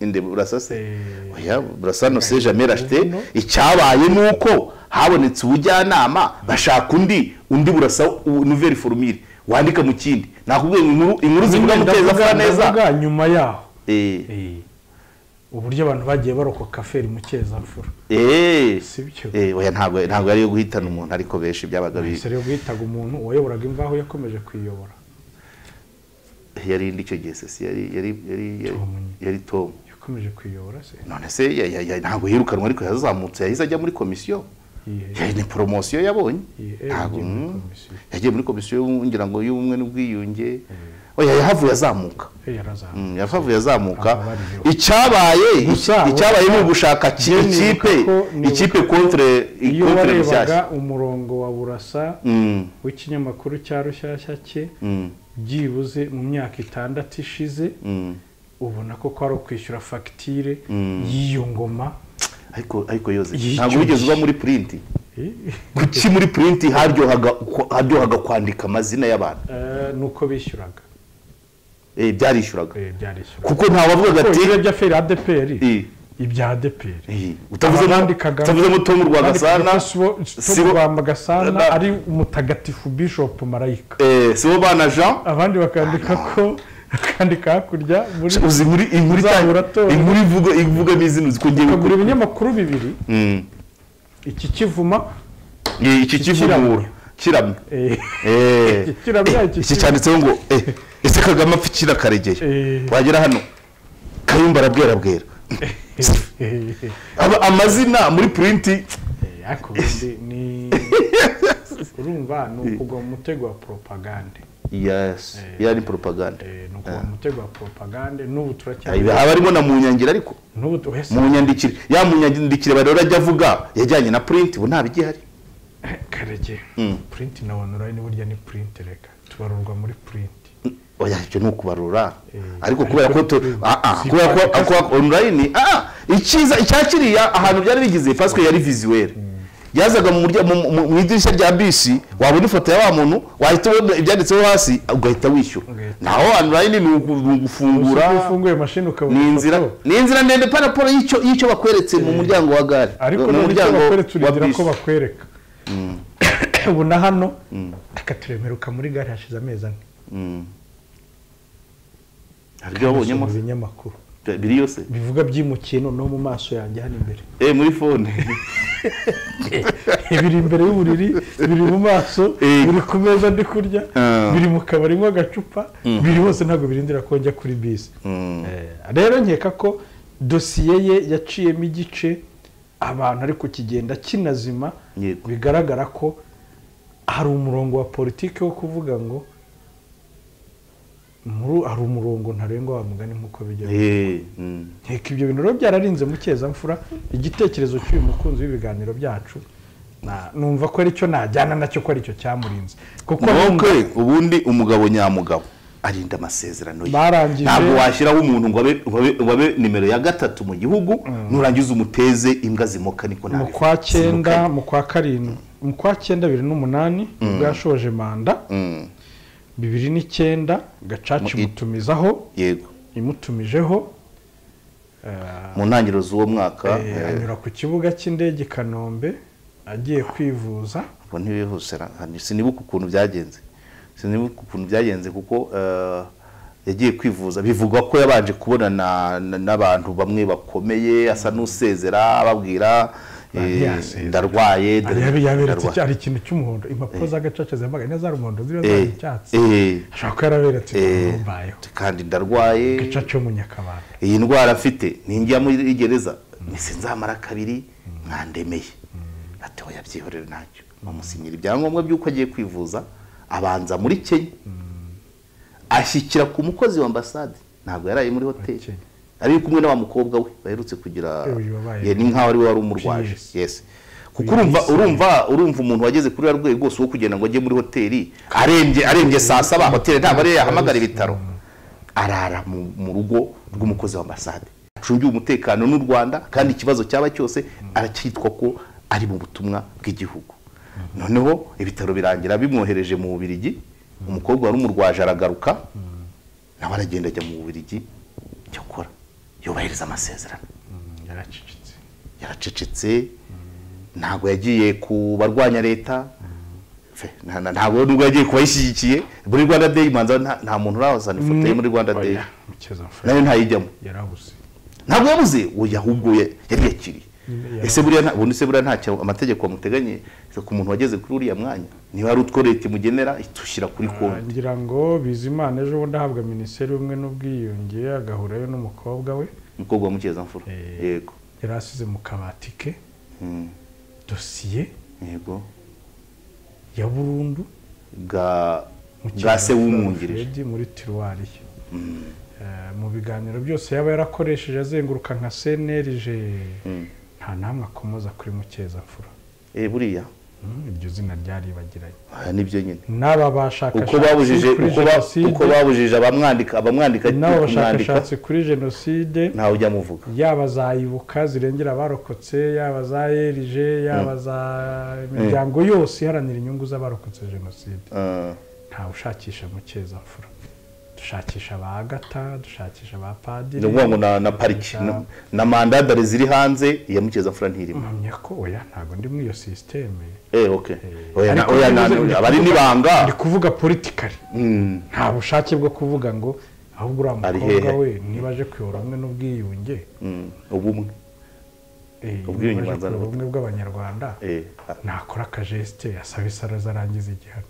C: inde burasa se
B: Eh,
C: oya burasa no se jamais racheté
B: No.
C: icyabaye ni uko habonetse ubujyanama bashaka undi undi burasa nouvelle formule wandika mu kindi nakubwiye ngo inkuru inkuru zivuga
B: nyine
C: muteza
B: ndavuga-
C: afura neza
B: ndavuga nyuma yaho
C: Eh.
B: Eh, uburyo abantu bagiye barokoka feri mu cyezafura
C: Eh.
B: sibyo
C: Eh, oya ntabwo ntabwo ari iyo guhitana umuntu ariko benshi byabaga bi-
B: isere bwitaga umuntu uwayoboraga imvaho yakomeje kuyiyobora
C: yari indi icyo gihe sesi yari yari yari yari-
B: Tom.
C: yari tom
B: yakomeje kuyiyobora se
C: none se ya- ya- ya- ntabwo yirukanwa ariko yazamutse yahise ajya muri komisiyo
B: Yihe-
C: yari ni poromosiyo yabonye
B: Yihe-
C: ntabwo
B: yagiye muri
C: mm,
B: komisiyo.
C: yagiye muri komisiyo y'ubumwe, ngira ngo y'ubumwe n'ubwiyunge oya yahavuye azamuka
B: Eh, yarazamuye
C: Mm, yahavuye azamuka
B: Ababariro.
C: icyabaye
B: Gusa-
C: icyabaye ni ugushaka ki-
B: Njye nibuka
C: ikipe
B: ko- nibuka
C: ikipe
B: ko
C: contre
B: iyo
C: contre
B: warebaga
C: rushyashya
B: umurongo wa burasa
C: Mm,
B: w'ikinyamakuru cya rushyashya cye
C: mm,
B: byibuze mu myaka itandatu ishize
C: mm.
B: ubona ko kwari ukwishyura fagitire
C: Mm.
B: y'iyo ngoma
C: ariko ariko yoze
B: Yicyo
C: ntabwo wigeze uba
B: gihe.
C: muri purinti
B: Eh,
C: kuki muri purinti haryohaga haryohaga kwandika amazina y'abantu
B: eh, nuko bishyuraga
C: Eh, byarishyuraga
B: Eh, byarishyuraga
C: kuko ntawavugaga
B: kuko
C: ati
B: ibirebye aferi adeperi
C: eh,
B: ibya adeperi
C: eh, utavuzemo
B: Ababandikaga-
C: utavuzemo tomu rwagasana sibo-
B: rwagasanasibo
C: Na-
B: ari umutagatifu bishop marayika
C: eh, sibo bana jean
B: abandi bakandika ko bakandika hakurya muri
C: uzi muri inkuru
B: Uzahura
C: itanga-
B: atora.
C: inkuru ivuga ivuga n'izina uzi ko ngiye
B: bakagura
C: gukora
B: ibinyamakuru bibiri
C: Mm,
B: iki kivuma
C: Ye, iki kivumura kiramya
B: eh,
C: Eh,
B: Iki kiramya,
C: eh,
B: iki
C: iki
B: kiramya.
C: cyanditseho ngo eh, ese kagame apfa ikira karegeye
B: Eh.
C: wagera hano kayumba arabwera bwera
B: eh, eh,
C: Aba- amazina muri purinti
B: eh, ariko ubundi ni urumva ni ukugwa mu mutego wa poropagande
C: yes yari propaganda
B: Eh, ni ukugwa mu mutego wa poropagande n'ubu turacyari
C: haba harimo na munyangire ariko
B: n'ubu tu- ese
C: munyandikire ya munyandikire barora ajya avuga yajyanye na purinti ubu ntabigihari
B: karege
C: Mm.
B: purinti na onurayini burya ni purinti reka tubarurwa muri purinti
C: oya ibyo ni ukubarura
B: Eh,
C: ariko
B: ariko
C: kubera ko tu-
B: kuri-
C: ah, ah,
B: si
C: kubera ko
B: pas-
C: kubera ko online ah icyiza icyakiriya ahantu byari bigize pasike yari visuweli yazaga mu murya- mu- mu- mu idirishya rya bisi wabona ifoto ya wa muntu wahita ubona ibyanditseho hasi ugahita wishyura
B: Ugahita.
C: naho online ni ugu- ni ugufungura
B: Gusa iyo ufunguye mashini ukabona
C: ni inzira
B: ifoto,
C: ni inzira ndende pa raporo y'icyo y'icyo bakweretse mu muryango wa gare
B: ariko
C: mu
B: nubwo
C: muryango
B: bakweretse
C: wa
B: urindira ko
C: bisi
B: bakwereka ubu na hano reka turemeruka muri gare hashize amezi ane
C: Mm. hari ibyo wabonyemo
B: Nasoma ibinyamakuru
C: biri yose
B: bivuga by'imukiye noneho mu maso yanjye hano imbere
C: eh muri fone
B: biri imbere y'uburiri biri mu maso
C: Eh.
B: biri ku meza ndi kurya
C: Ah.
B: biri mu kabari mo agacupa biri hose ntabwo birindira ko njya kuri bisi
C: Mm.
B: Eh, rero nkeka ko dosiye ye yaciyemo igice abantu ariko kigenda kinazima
C: Yego.
B: bigaragara ko hari umurongo wa politiki wo kuvuga ngo muri hari umurongo ntarengwa wa mugani nk'uko bijya
C: Eh, mm.
B: nkeka ibyo bintu rero byararinze mu kezamfura igitekerezo cy'uyu mukunzi w'ibiganiro byacu na- numva ko aricyo najyana nacyo ko aricyo cyamurinze kuko numva-
C: nokwe ubundi umugabo nyamugabo arinda amasezerano ye
B: Barangije.
C: ntabwo washyiraho umuntu ngo abe- ngo abe- ngo abe nimero ya gatatu mu gihugu nurangiza umuteze imbwa zimoka niko
B: mu
C: nabivuga.
B: kwa cyenda
C: Zimukanye.
B: mu kwa karindwi mu kwa cyenda bibiri n'umunani ubwo yashoje manda
C: Mm,
B: bibiri n'icyenda gacaca
C: Mu-
B: imutumizaho
C: yego
B: imutumijeho eh,
C: mu ntangiriro z'uwo mwaka
B: eh,
C: eh,
B: anyura ku kibuga cy'indege i kanombe agiye kwivuza
C: ubwo ntibihuse ra- hani- sinibuka ukuntu byagenze sinibuka ukuntu byagenze kuko eh, yagiye kwivuza bivugwa ko yabanje kubonana na- n'abantu bamwe bakomeye asa n'usezera ababwira eh,
B: Ntiyasezera.
C: ndarwaye
B: Ari
C: dore-
B: yabi- yaberetse
C: ndarwaye."
B: icya- hari ikintu cy'umuhondo impapuro za gacaca zambaga nizo ari umuhondo ziriya zari
C: Eh,
B: icyatsi
C: eh,
B: ashobora kuba yaraberetse
C: eh,
B: mbayo
C: kandi ndarwaye
B: gacaca yo mu nyakabanda
C: iyi ndwara mfite ninjya muri gereza mise nzamara kabiri mwandemeye ati oya byihorere ntacyo bamusinyira ibyangombwa by'uko agiye kwivuza abanza muri kenya ashyikira ku mukozi wa ambasade ntabwo yaraye muri hoteli
B: Kenya.
C: ari kumwe na wa mukobwa we baherutse kugira
B: Eh, uyu wabaye-
C: ye, ni nkaho ari we wari umurwaje
B: Yes.
C: yes kuko urumva urumva urumva umuntu wageze kuri ya rwego rwose wo kugira ngo ajye muri hoteli arembye arembye saa saba hoteli ntabwo ariyo yahamagara ibitaro arara mu mu rugo rw'umukozi wa ambasade acungiwe umutekano n'u rwanda kandi ikibazo cyaba cyose aracyitwa ko ari mu butumwa bw'igihugu noneho ibitaro birangira bimwohereje mu bubirigi umukobwa wari umurwaje aragaruka nawe aragenda ajya mu bubirigi icyo akora yubahiriza amasezerano
B: yaracecetse
C: yaracecetse ntabwo yagiye ku barwanya leta Fe, nta- nta- ntabwo nubwo yagiye ku bayishyigikiye muri rwanda day manza nta- nta muntu urazana ifoto ye muri rwanda day
B: Oya, Mukeza
C: nayo ntayijyamo
B: yarabuze
C: ntabwo yabuze uwo yahuguye yari yakiriye
B: Yarabuze.
C: ese buriya nta- ubundi se buriya ntacyo amategeko bamuteganye ku muntu wageze kuri uriya mwanya niba ari utwo leta imugenera itushyira kuri konti
B: ngira ngo bizimana ejo bundi ahabwa minisiteri y'ubumwe n'ubwiyunge agahurayo n'umukobwa we
C: umukobwa wa mukeza
B: Eh.
C: yego
B: yari asize mu kabati ke
C: Mm,
B: dosiye
C: yego
B: ya burundu
C: bwa bwa
B: kiganiro
C: se w'umwungirije
B: Fred muri tiruwari ye Eh, mu biganiro byose yaba yarakoresheje azenguruka nka cnlg
C: Mm.
B: nta namwe akomoza kuri mukezamfura
C: Eh, buriya
B: Mm, iryo zina ryaribagiranye
C: aya nibyo nyine
B: n'aba
C: uko babujije
B: bashakashatsi kuri
C: uko ba- uko
B: jenoside
C: babujije abamwandika abamwandika
B: n'aba
C: kumwandika
B: bashakashatsi kuri jenoside
C: ntawe ujya amuvuga
B: yaba za ibuka zirengera abarokotse yaba za erg yaba za imiryango yose iharanira inyungu z'abarokotse jenoside
C: Ah,
B: ntawe ushakisha mukezamfura dushakisha ba agata dushakisha ba padiri
C: ni ukuvuga ngo na- na pariki na- na mandadare ziri hanze iya mukeza ntirimo
B: mpamya ko oya ntabwo ndi muri iyo sisiteme
C: eh ok oya na-
B: Ariko
C: oya na-
B: bivuze-
C: aba ari
B: ndi
C: n'ibanga
B: kuvuga politikari
C: Mm,
B: nta bushake bwo kuvuga ngo ahubwo uriya
C: Ari
B: mukobwa
C: hehe?
B: we niba aje kuyobora hamwe n'ubwiyunge
C: mm, ubumwe ubwiyunge
B: ubumwe bw'abanyarwanda
C: eh
B: nakora akajesite yasaba isaroza arangiza igihano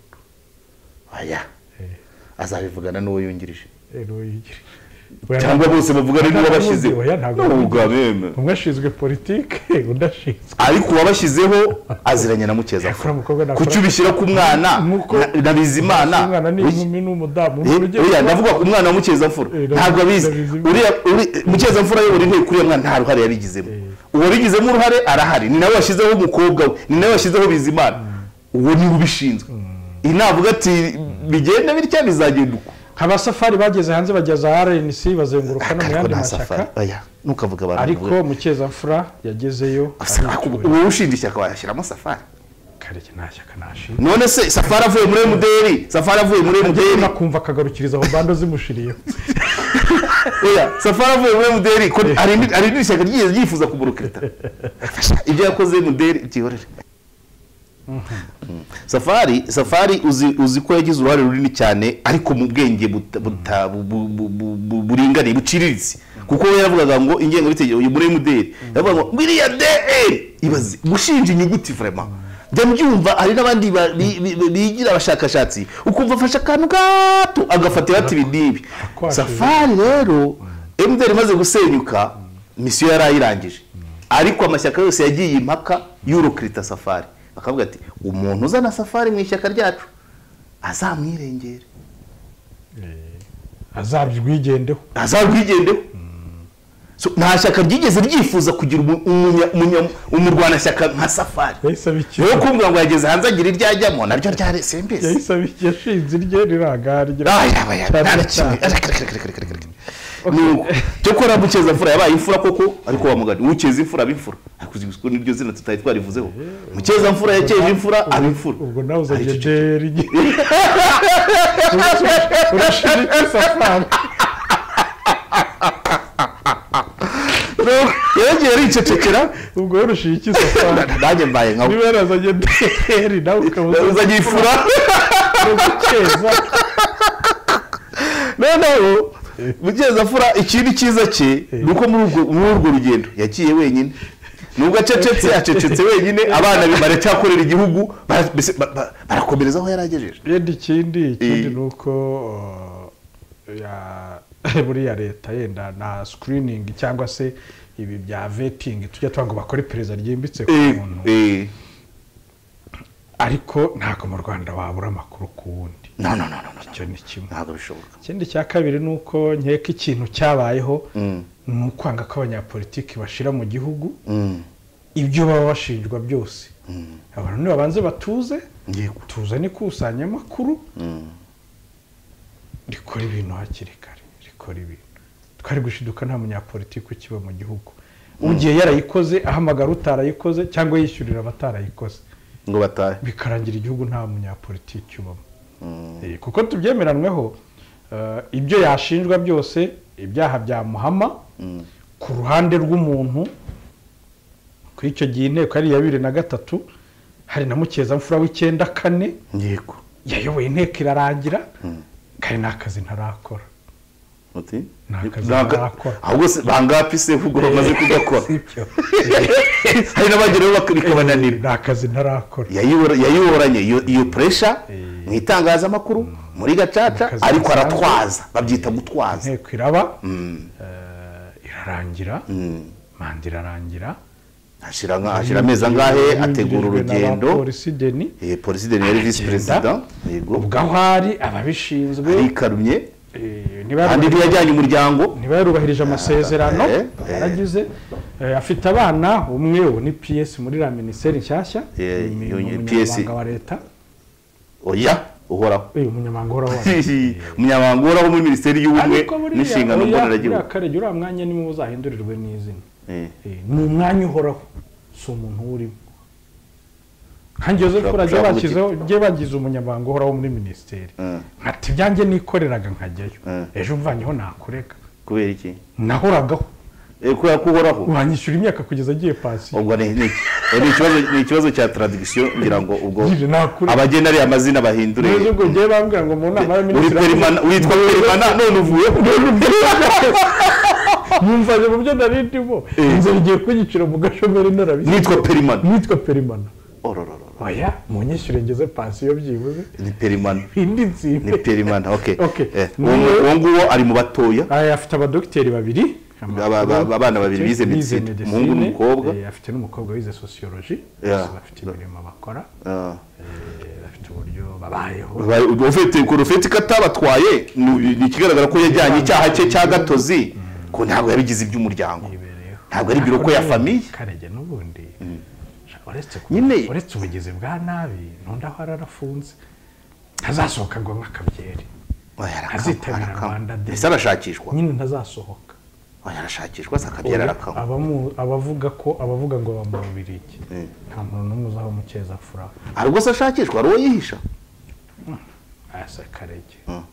C: aya
B: Eh,
C: azabivugana n'uwo yungirije
B: rero uyigirije.
C: cyangwa bose bavugana n'uwo bashyizeho
B: Oya, ntabwo
C: n'ubwa beme
B: umwe ashinzwe politike undi ashinzwe
C: ariko uwabashyizeho aziranye na mukeza
B: yakora umukobwa nakora
C: kuki ubishyira ku mwana
B: Nuko-
C: na- na bizimana
B: umwana
C: Wiki-
B: n'inkumi n'umudamu
C: Eh,
B: Urugero-
C: oya ndavuga ku mwana wa mukeza-mfura
B: Eh, ndabizi-
C: ntabwo abizi
B: ndabizi.
C: Uriya- uri- mukeza-mfura ayobora inteko uriya mwana nta ruhare yabigizemo uwabigizemo uruhare arahari ni nawe washyizeho umukobwa we ni nawe washyizeho bizimana uwo niwe ubishinzwe iyi navuga ati bigenda bitya bizagenda uko
B: abasafari bageze hanze bajya za rnc bazenguruka no mu
C: ariko
B: yandi
C: nta safari
B: mashyaka
C: oya ntukavuge abantu
B: ariko
C: bavuga-
B: mukeza-mfura yagezeyo
C: Asa-
B: aricyubahiro.
C: uwo ushinja ishyaka wayashyiramo safari
B: kareke nta shyaka nashinga
C: none se safari avuye muri emuderi safari avuye muri emuderi
B: nakumva akagarukiriza aho bando zimushiriyeho
C: oya safari avuye muri emuderi ko arindi- arindira ishyaka ryigeze ryifuza kumurokireta ibyo yakoze emuderi byihorere safari safari uzi uzi ko yagize uruhare runini cyane ariko mu bwenge buta- buta- bu- bu- bu- bu- bu- buringaniye buciriritse kuko we yavugaga ngo ingengabitegeko uyu muri emuderi yavuga ngo biriya dr ibaze gushinja inyuguti vraiment njya mbyumva hari n'abandi ba- bi- bi- bigira abashakashatsi ukumva afashe akantu gato agafatira ati ibi n'ibi
B: Arakwashije.
C: safari rero emuderi imaze gusenyuka misiyo yari ayirangije ariko amashyaka yose yagiye impaka y'urukirita safari bakavuga ati umuntu uzana safari mu ishyaka ryacu azamwirengere
B: azabywigendeho
C: azarwigendeho So, nta shyaka ryigeze ryifuza kugira umu- umunya- umunya- umurwanashyaka nka safari
B: yahise
C: rero
B: abikira
C: kumva ngo yageze hanze agira iryo ajyamo naryo ryari sembezi
B: yahise abikira yashinze irye riragarya
C: cyokora mukeza mfura yabaye imfura koko ariko wamugani ukeza imfura aba imfura ariko uzi ko niryo zina tutari twarivuzeho mukeza mfura yakeje imfura aba imfura
B: ubwo nawe
C: Ari
B: uzajya
C: cyo-
B: deri urashinga iki safari
C: Rero yagiye aricecekera
B: ubwo warushinga iki safari
C: nanjye mbaye nka
B: niba yarazanye deri nawe ukaba
C: uzanye imfura
B: uzakeza
C: noneho mukeza mfura ikindi cyiza cye ni uko muri urwo- muri urwo rugendo yagiye wenyine nubwo acecetse acecetse wenyine abana be baracyakorera igihugu bara- mbese ba- ba- barakomereza aho yari agejeje
B: yenda ikindi ikindi
C: Eh.
B: ni uko uh, ya- buriya leta yenda na sikiriningi cyangwa se ibi bya vetingi tujya tuvuga ngo bakore iperereza ryimbitse ku
C: Eh,
B: muntu
C: eh,
B: ariko ntabwo mu rwanda wabura amakuru ku wundi
C: no no no no no, no.
B: icyo ni kimwe
C: ntabwo bishoboka
B: ikindi cya kabiri ni uko nkeka ikintu cyabayeho
C: Mm.
B: ni ukwanga ko abanyapolitiki bashira mu gihugu
C: Mm,
B: ibyo baba bashinjwa byose
C: mm,
B: abantu nibabanze batuze
C: yego.
B: tuzane ikusanyamakuru
C: Mm,
B: rikora ibintu hakiri kare rikora ibintu twari gushiduka nta munyapolitiki ukiba mu gihugu ugiye yarayikoze ahamagara utarayikoze cyangwa yishyurira abatarayikoze
C: ngo batahe
B: bikarangira igihugu nta munyapolitiki ubamo
C: Mm,
B: Eh, kuko tubyemeranweho eh, ibyo yashinjwa byose ibyaha byamuhama
C: mm,
B: ku ruhande rw'umuntu kuri icyo gihe inteko yari iya bibiri na gatatu hari na mukezamfura w'icyenda kane
C: yego
B: yayoboye inteko irarangira
C: Mm.
B: kare n'akazi ntarakora
C: uti
B: Nta kazi
C: Ntaga-
B: barakora.
C: ahubwo se bangapi se ahubwo bamaze kugakora
B: Sibyo.
C: hari n'abageraho bak- bikabananira
B: nta kazi ntarakora
C: Yayihora- yayiyoranye iyo- iyo puresha
B: Eh.
C: mu itangazamakuru muri gacaca
B: Akazi
C: ariko
B: gasanzwe.
C: aratwaza babyita gutwaza
B: inteko iraba
C: Mm,
B: eh, irarangira
C: mm.
B: manda irarangira
C: Ashira nka- ashira amezi angahe ategura urugendo
B: polisi deni
C: Eh, polisi de yari visi perezida yego
B: ubwo aho ari ababishinzwe
C: arikarumye
B: eh,
C: kandi
B: ntibayarubahirije-
C: ntiyajyanye umuryango
B: niba yarubahirije amasezerano
C: eh,
B: yaragize eh, afite abana umwe ubu ni ps muri la minisiteri nshyashya
C: Eh,
B: ni
C: iyo- iyo
B: umunyamabanga
C: PS.
B: wa leta
C: oya uhoraho
B: Eh, umunyamabanga uhoraho wa leta
C: umunyamabanga uhoraho muri minisiteri y'ubumwe
B: ariko buriya
C: n'inshingano
B: oya, buriya
C: mboneragihugu
B: karege uriya mwanya ni wo uzahindurirwe n'izina
C: Eh,
B: Eh, ni umwanya uhoraho si umuntu uwurimo nkange joseph urajya
C: Ushaka
B: bashyizeho ujye bagize umunyamabanga uhoraho muri minisiteri
C: Mm.
B: nkati ibyanjye nikoreraga nkajyayo
C: Mm.
B: ejo mvanyeho nakurega
C: kubera iki
B: nahoragaho
C: Eh, kubera ko uhoraho
B: wanyishyura imyaka kugeza agiye pansiyo
C: ubwo ni ni- eh, ni ikibazo- ni ikibazo cya taradikisiyo ngira ngo ubwo
B: Nyine nakure-
C: abagena ariya mazina bahindure
B: neza ubwo njyewe bambwira ngo mu nama
C: uri
B: y'abaminisitiri
C: perimana witwa perimana none uvuye
B: mwumvanye mu byo nari ndimo
C: Eh.
B: inzira igiye kunyicira mu gashomeri narabishyize
C: Nitwa Perimana.
B: nitwa perimana
C: ororororo
B: oya munyishyure ngeze pansiyo byibuze
C: ni perimana
B: indi
C: ni
B: nzira
C: perimana ok
B: Okay.
C: Eh, uwo nguwo- uwo nguwo ari mu batoya
B: aya afite abadogiteri babiri
C: Aba- aba- abana babiri bize medicine. Umuhungu n'umukobwa.
B: Eh, afite n'umukobwa wize sociology
C: Yeah.
B: Bose bafite imirimo bakora
C: Ah.
B: eh, bafite uburyo babayeho
C: Ba- ufite ku rufite ikatabatwaye ni ni ikigaragara ko yajyanye icyaha cye cya gatozi ko ntabwo yabigize iby'umuryango
B: bibereyeho
C: Ntabwo ari biro ko ya famiye.
B: karege n'ubundi uretse ku-
C: Nyine-
B: uretse ubugizi bwa nabi n'undi aho ararafunze ntazasohoka ngo anywe akabyeri
C: Oya, arakama,
B: azitabira
C: arakama.
B: Rwanda Day.
C: ese arashakishwa
B: nyine ntazasohoka
C: Oya, arashakishwa se akabyara arakama
B: Abamu- abavuga ko abavuga ngo bamubabira iki
C: Mm.
B: nta muntu n'umwe uzaho mu cyeza fura
C: hari ubwo se ashakishwa hari uwo yihisha
B: asa karege
C: Mm.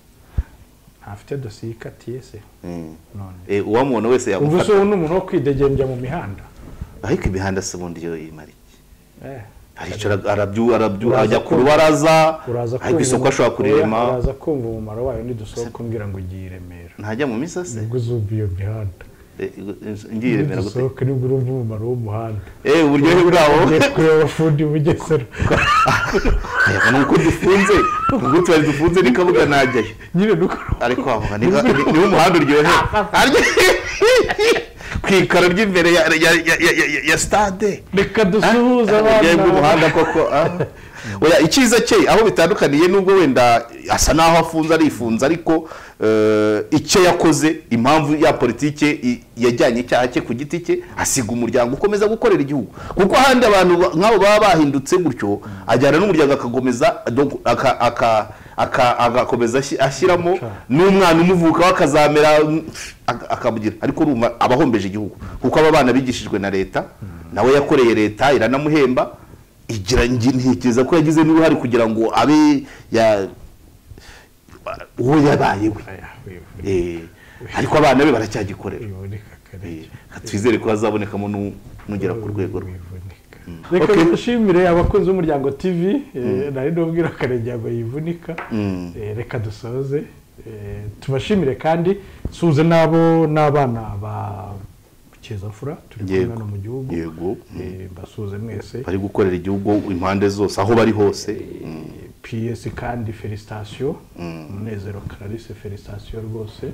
B: ntafite dosiye ikatiye se
C: Mm.
B: none
C: Eh, uwamubona wese
B: ubwo se
C: yagufata
B: ubu ni umuntu wo kwidegembya mu mihanda
C: ariko imihanda se ubundi yo imara iki
B: Eh,
C: aricara arabyu arabyu
B: Uraza
C: ajya ku
B: kumva.
C: rubaraza
B: uraza
C: ariko isoko ashobora
B: Oya,
C: kurema
B: uraza kumva umumaro wayo nidusohoka umbwira ngo ugiye i remera
C: ntajya mu misa se
B: nibwo uzumva iyo mihanda
C: Eh, ngiye remera gute
B: dusohoka nibwo urumva umumaro w'umuhanda
C: eh uburyohe bwawo
B: ugiye kureba abafundi bugesera
C: Ayaga nuko dufunze ubwo twari dufunze ni kabuga najyayo
B: nyine nuko
C: ariko wavuga ni ni umuhanda uryohe ku ikaro ry'imbere ya ya ya- ya- ya- ya stade
B: reka dusuhuze
C: uburyohe bw'umuhanda
B: abana
C: koko ah. oya icyiza cye aho bitandukaniye nubwo wenda asa n'aho afunze arifunze ariko eh, icyo yakoze impamvu ya politike i- yajyanye icyaha cye ku giti cye asiga umuryango ukomeza gukorera igihugu kuko ahandi abantu ba- nk'abo baba bahindutse gutyo ajyana n'umuryango akakomeza donc aka- aka- aka- agakomeza ashi- ashyiramo n'umwana umuvuka we akazamera ak- akamugira ariko urumva aba ahombeje igihugu kuko aba bana bigishijwe na leta nawe yakoreye leta iranamuhemba igira ngi- ntekereza ko yagize n'uruhare kugira ngo abe ya uwo yabaye we
B: Aya, wivu,
C: Eh, ariko abana be baracyagikorera
B: wiboneka kare
C: Eh, twizere ko hazabonekamo n'u- n'ugera ku rwego rwe
B: wivunika reka
C: Okay.
B: dushimire abakunzi b'umuryango tv eh, nari n'ubwira akarenge ngo yivunika
C: Mm.
B: Eh, reka dusoze Eh, tubashimire kandi suhuze n'abo n'abana ba kezafura turi kumwe
C: Yego.
B: hano mu gihugu
C: Yego.
B: Eh, mbasuhuze mwese
C: bari gukorera igihugu impande zose aho bari hose Mm.
B: ps kandi felicitasiyo umunezero clarice felicitasiyo rwose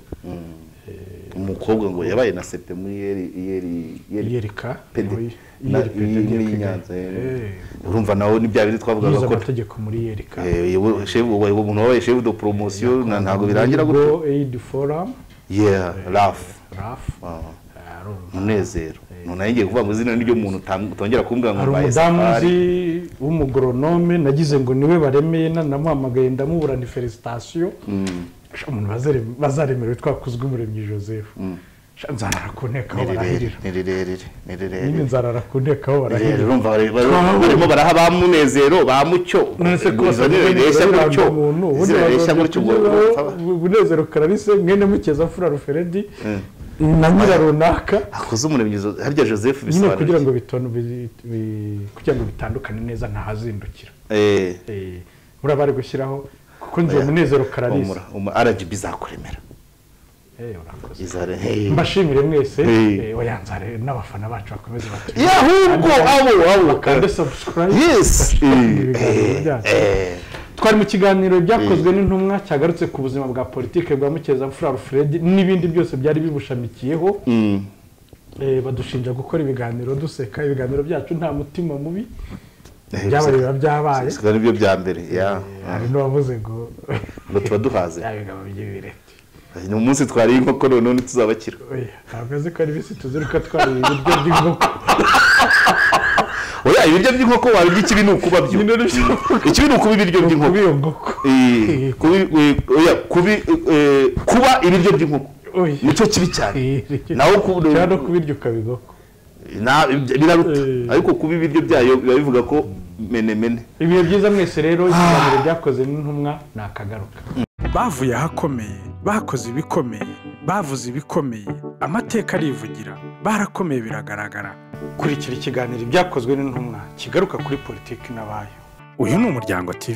C: umukobwa ngo yabaye na sepe muri yeri yeri yeri
B: yerika
C: pede
B: niwe-
C: Na-
B: Yeri Pede,
C: iyi-
B: Yeri
C: n'iyi
B: Pede.
C: Nyanza, eh.
B: Eh,
C: urumva nawe ni bya bindi twavugaga
B: yize
C: ko
B: amategeko muri yerika
C: Eh, yewe, shefu- ubaye umuntu wabaye shefu do poromosiyo na- ntabwo birangira gutyo
B: Go aid forum
C: yeah rafu
B: raf
C: Ah.
B: hari um-
C: umunezero umuntu yongeye kuvuga ngo izina niryo muntu utam- utongera kumbwira ngo
B: hari
C: mbaye
B: umudamu
C: safari
B: uzi w'umugoronome nagize ngo niwe baremeye na- namuhamagaye ndamuburana felicitasiyo Sha, umuntu bazare- bazaremerewe twakozwe umuremyi joseph Sha, nzarara ku nteko aho
C: ni rirerire
B: barahirira
C: ni rirerire ni
B: nyine
C: rirerire
B: nzarara ku nteko aho
C: Rirerire,
B: barahirira
C: urumva bari- bari- barimo baraha ba munezero ba mucyo
B: nonese ko
C: izo ni rireshya gutyo izo rireshya gutyo ngo- ngo-
B: bunezero karalise mwene mukeza fura ruferedi na nyira runaka
C: akoze umuremyi zo- harya joseph
B: nyine kugira ngo
C: bisobanura
B: bitonu bi- bi- kugira ngo bitandukane neza ntahazindukira
C: Eh,
B: Eh, buriya bari gushyiraho kuko nzi uwo munezero karalise
C: umura- umu- rgb izakuremera
B: Eh, urakoze.
C: Izare- hey.
B: mbashimire mwese
C: Eh.
B: eh, oya nzare n'abafana bacu bakomeze batuyobore.
C: Ya, ahubwo abo abo
B: Bakande subscribe.
C: yes Eh,
B: Ibiganiro
C: eh,
B: byacu.
C: eh.
B: twari mu kiganiro byakozwe n'intumwa cyagarutse ku buzima bwa politiki bwa mukeza fura alfred n'ibindi byose byari bibushamikiyeho
C: Mm.
B: Eh, badushinja gukora ibiganiro duseka ibiganiro byacu nta mutima mubi
C: Eh,
B: byabaye biba
C: gusa-
B: byabaye
C: gusa nibyo bya mbere ya
B: Eh, hari n'uwavuze ngo
C: ngo tuba duhaze
B: bya bigabo by'ibireti
C: ni umunsi twariye inkoko none undi tuzabakira
B: Oya, ntabwo azi ko ari bisi tuziruka twariye ibiryo by'inkoko
C: oya ibiryo by'inkoko wabirya ikibi ni ukubabyo
B: Nyine nibyo mvuga.
C: ikibi ni ukuba ibiryo by'inkoko
B: kuba iyo nkoko
C: Eh, kubi- eh, oya, kubi- eh, kuba ibiryo by'inkoko
B: Oya.
C: nicyo kibi cyane naho ku-
B: cyangwa no kubirya ukabigoko
C: na- biraruta
B: Eh.
C: ariko kuba ibiryo byayo biba bivuga ko menemene
B: ibihe byiza mwese rero ikiganiro byakoze n'intumwa nakagaruka
A: bavuye ahakomeye bakoze ibikomeye bavuze ibikomeye amateka arivugira barakomeye biragaragara
B: kurikira ikiganiro ibyakozwe n'intumwa kigaruka kuri politiki n'abayo
A: uyu ni umuryango tv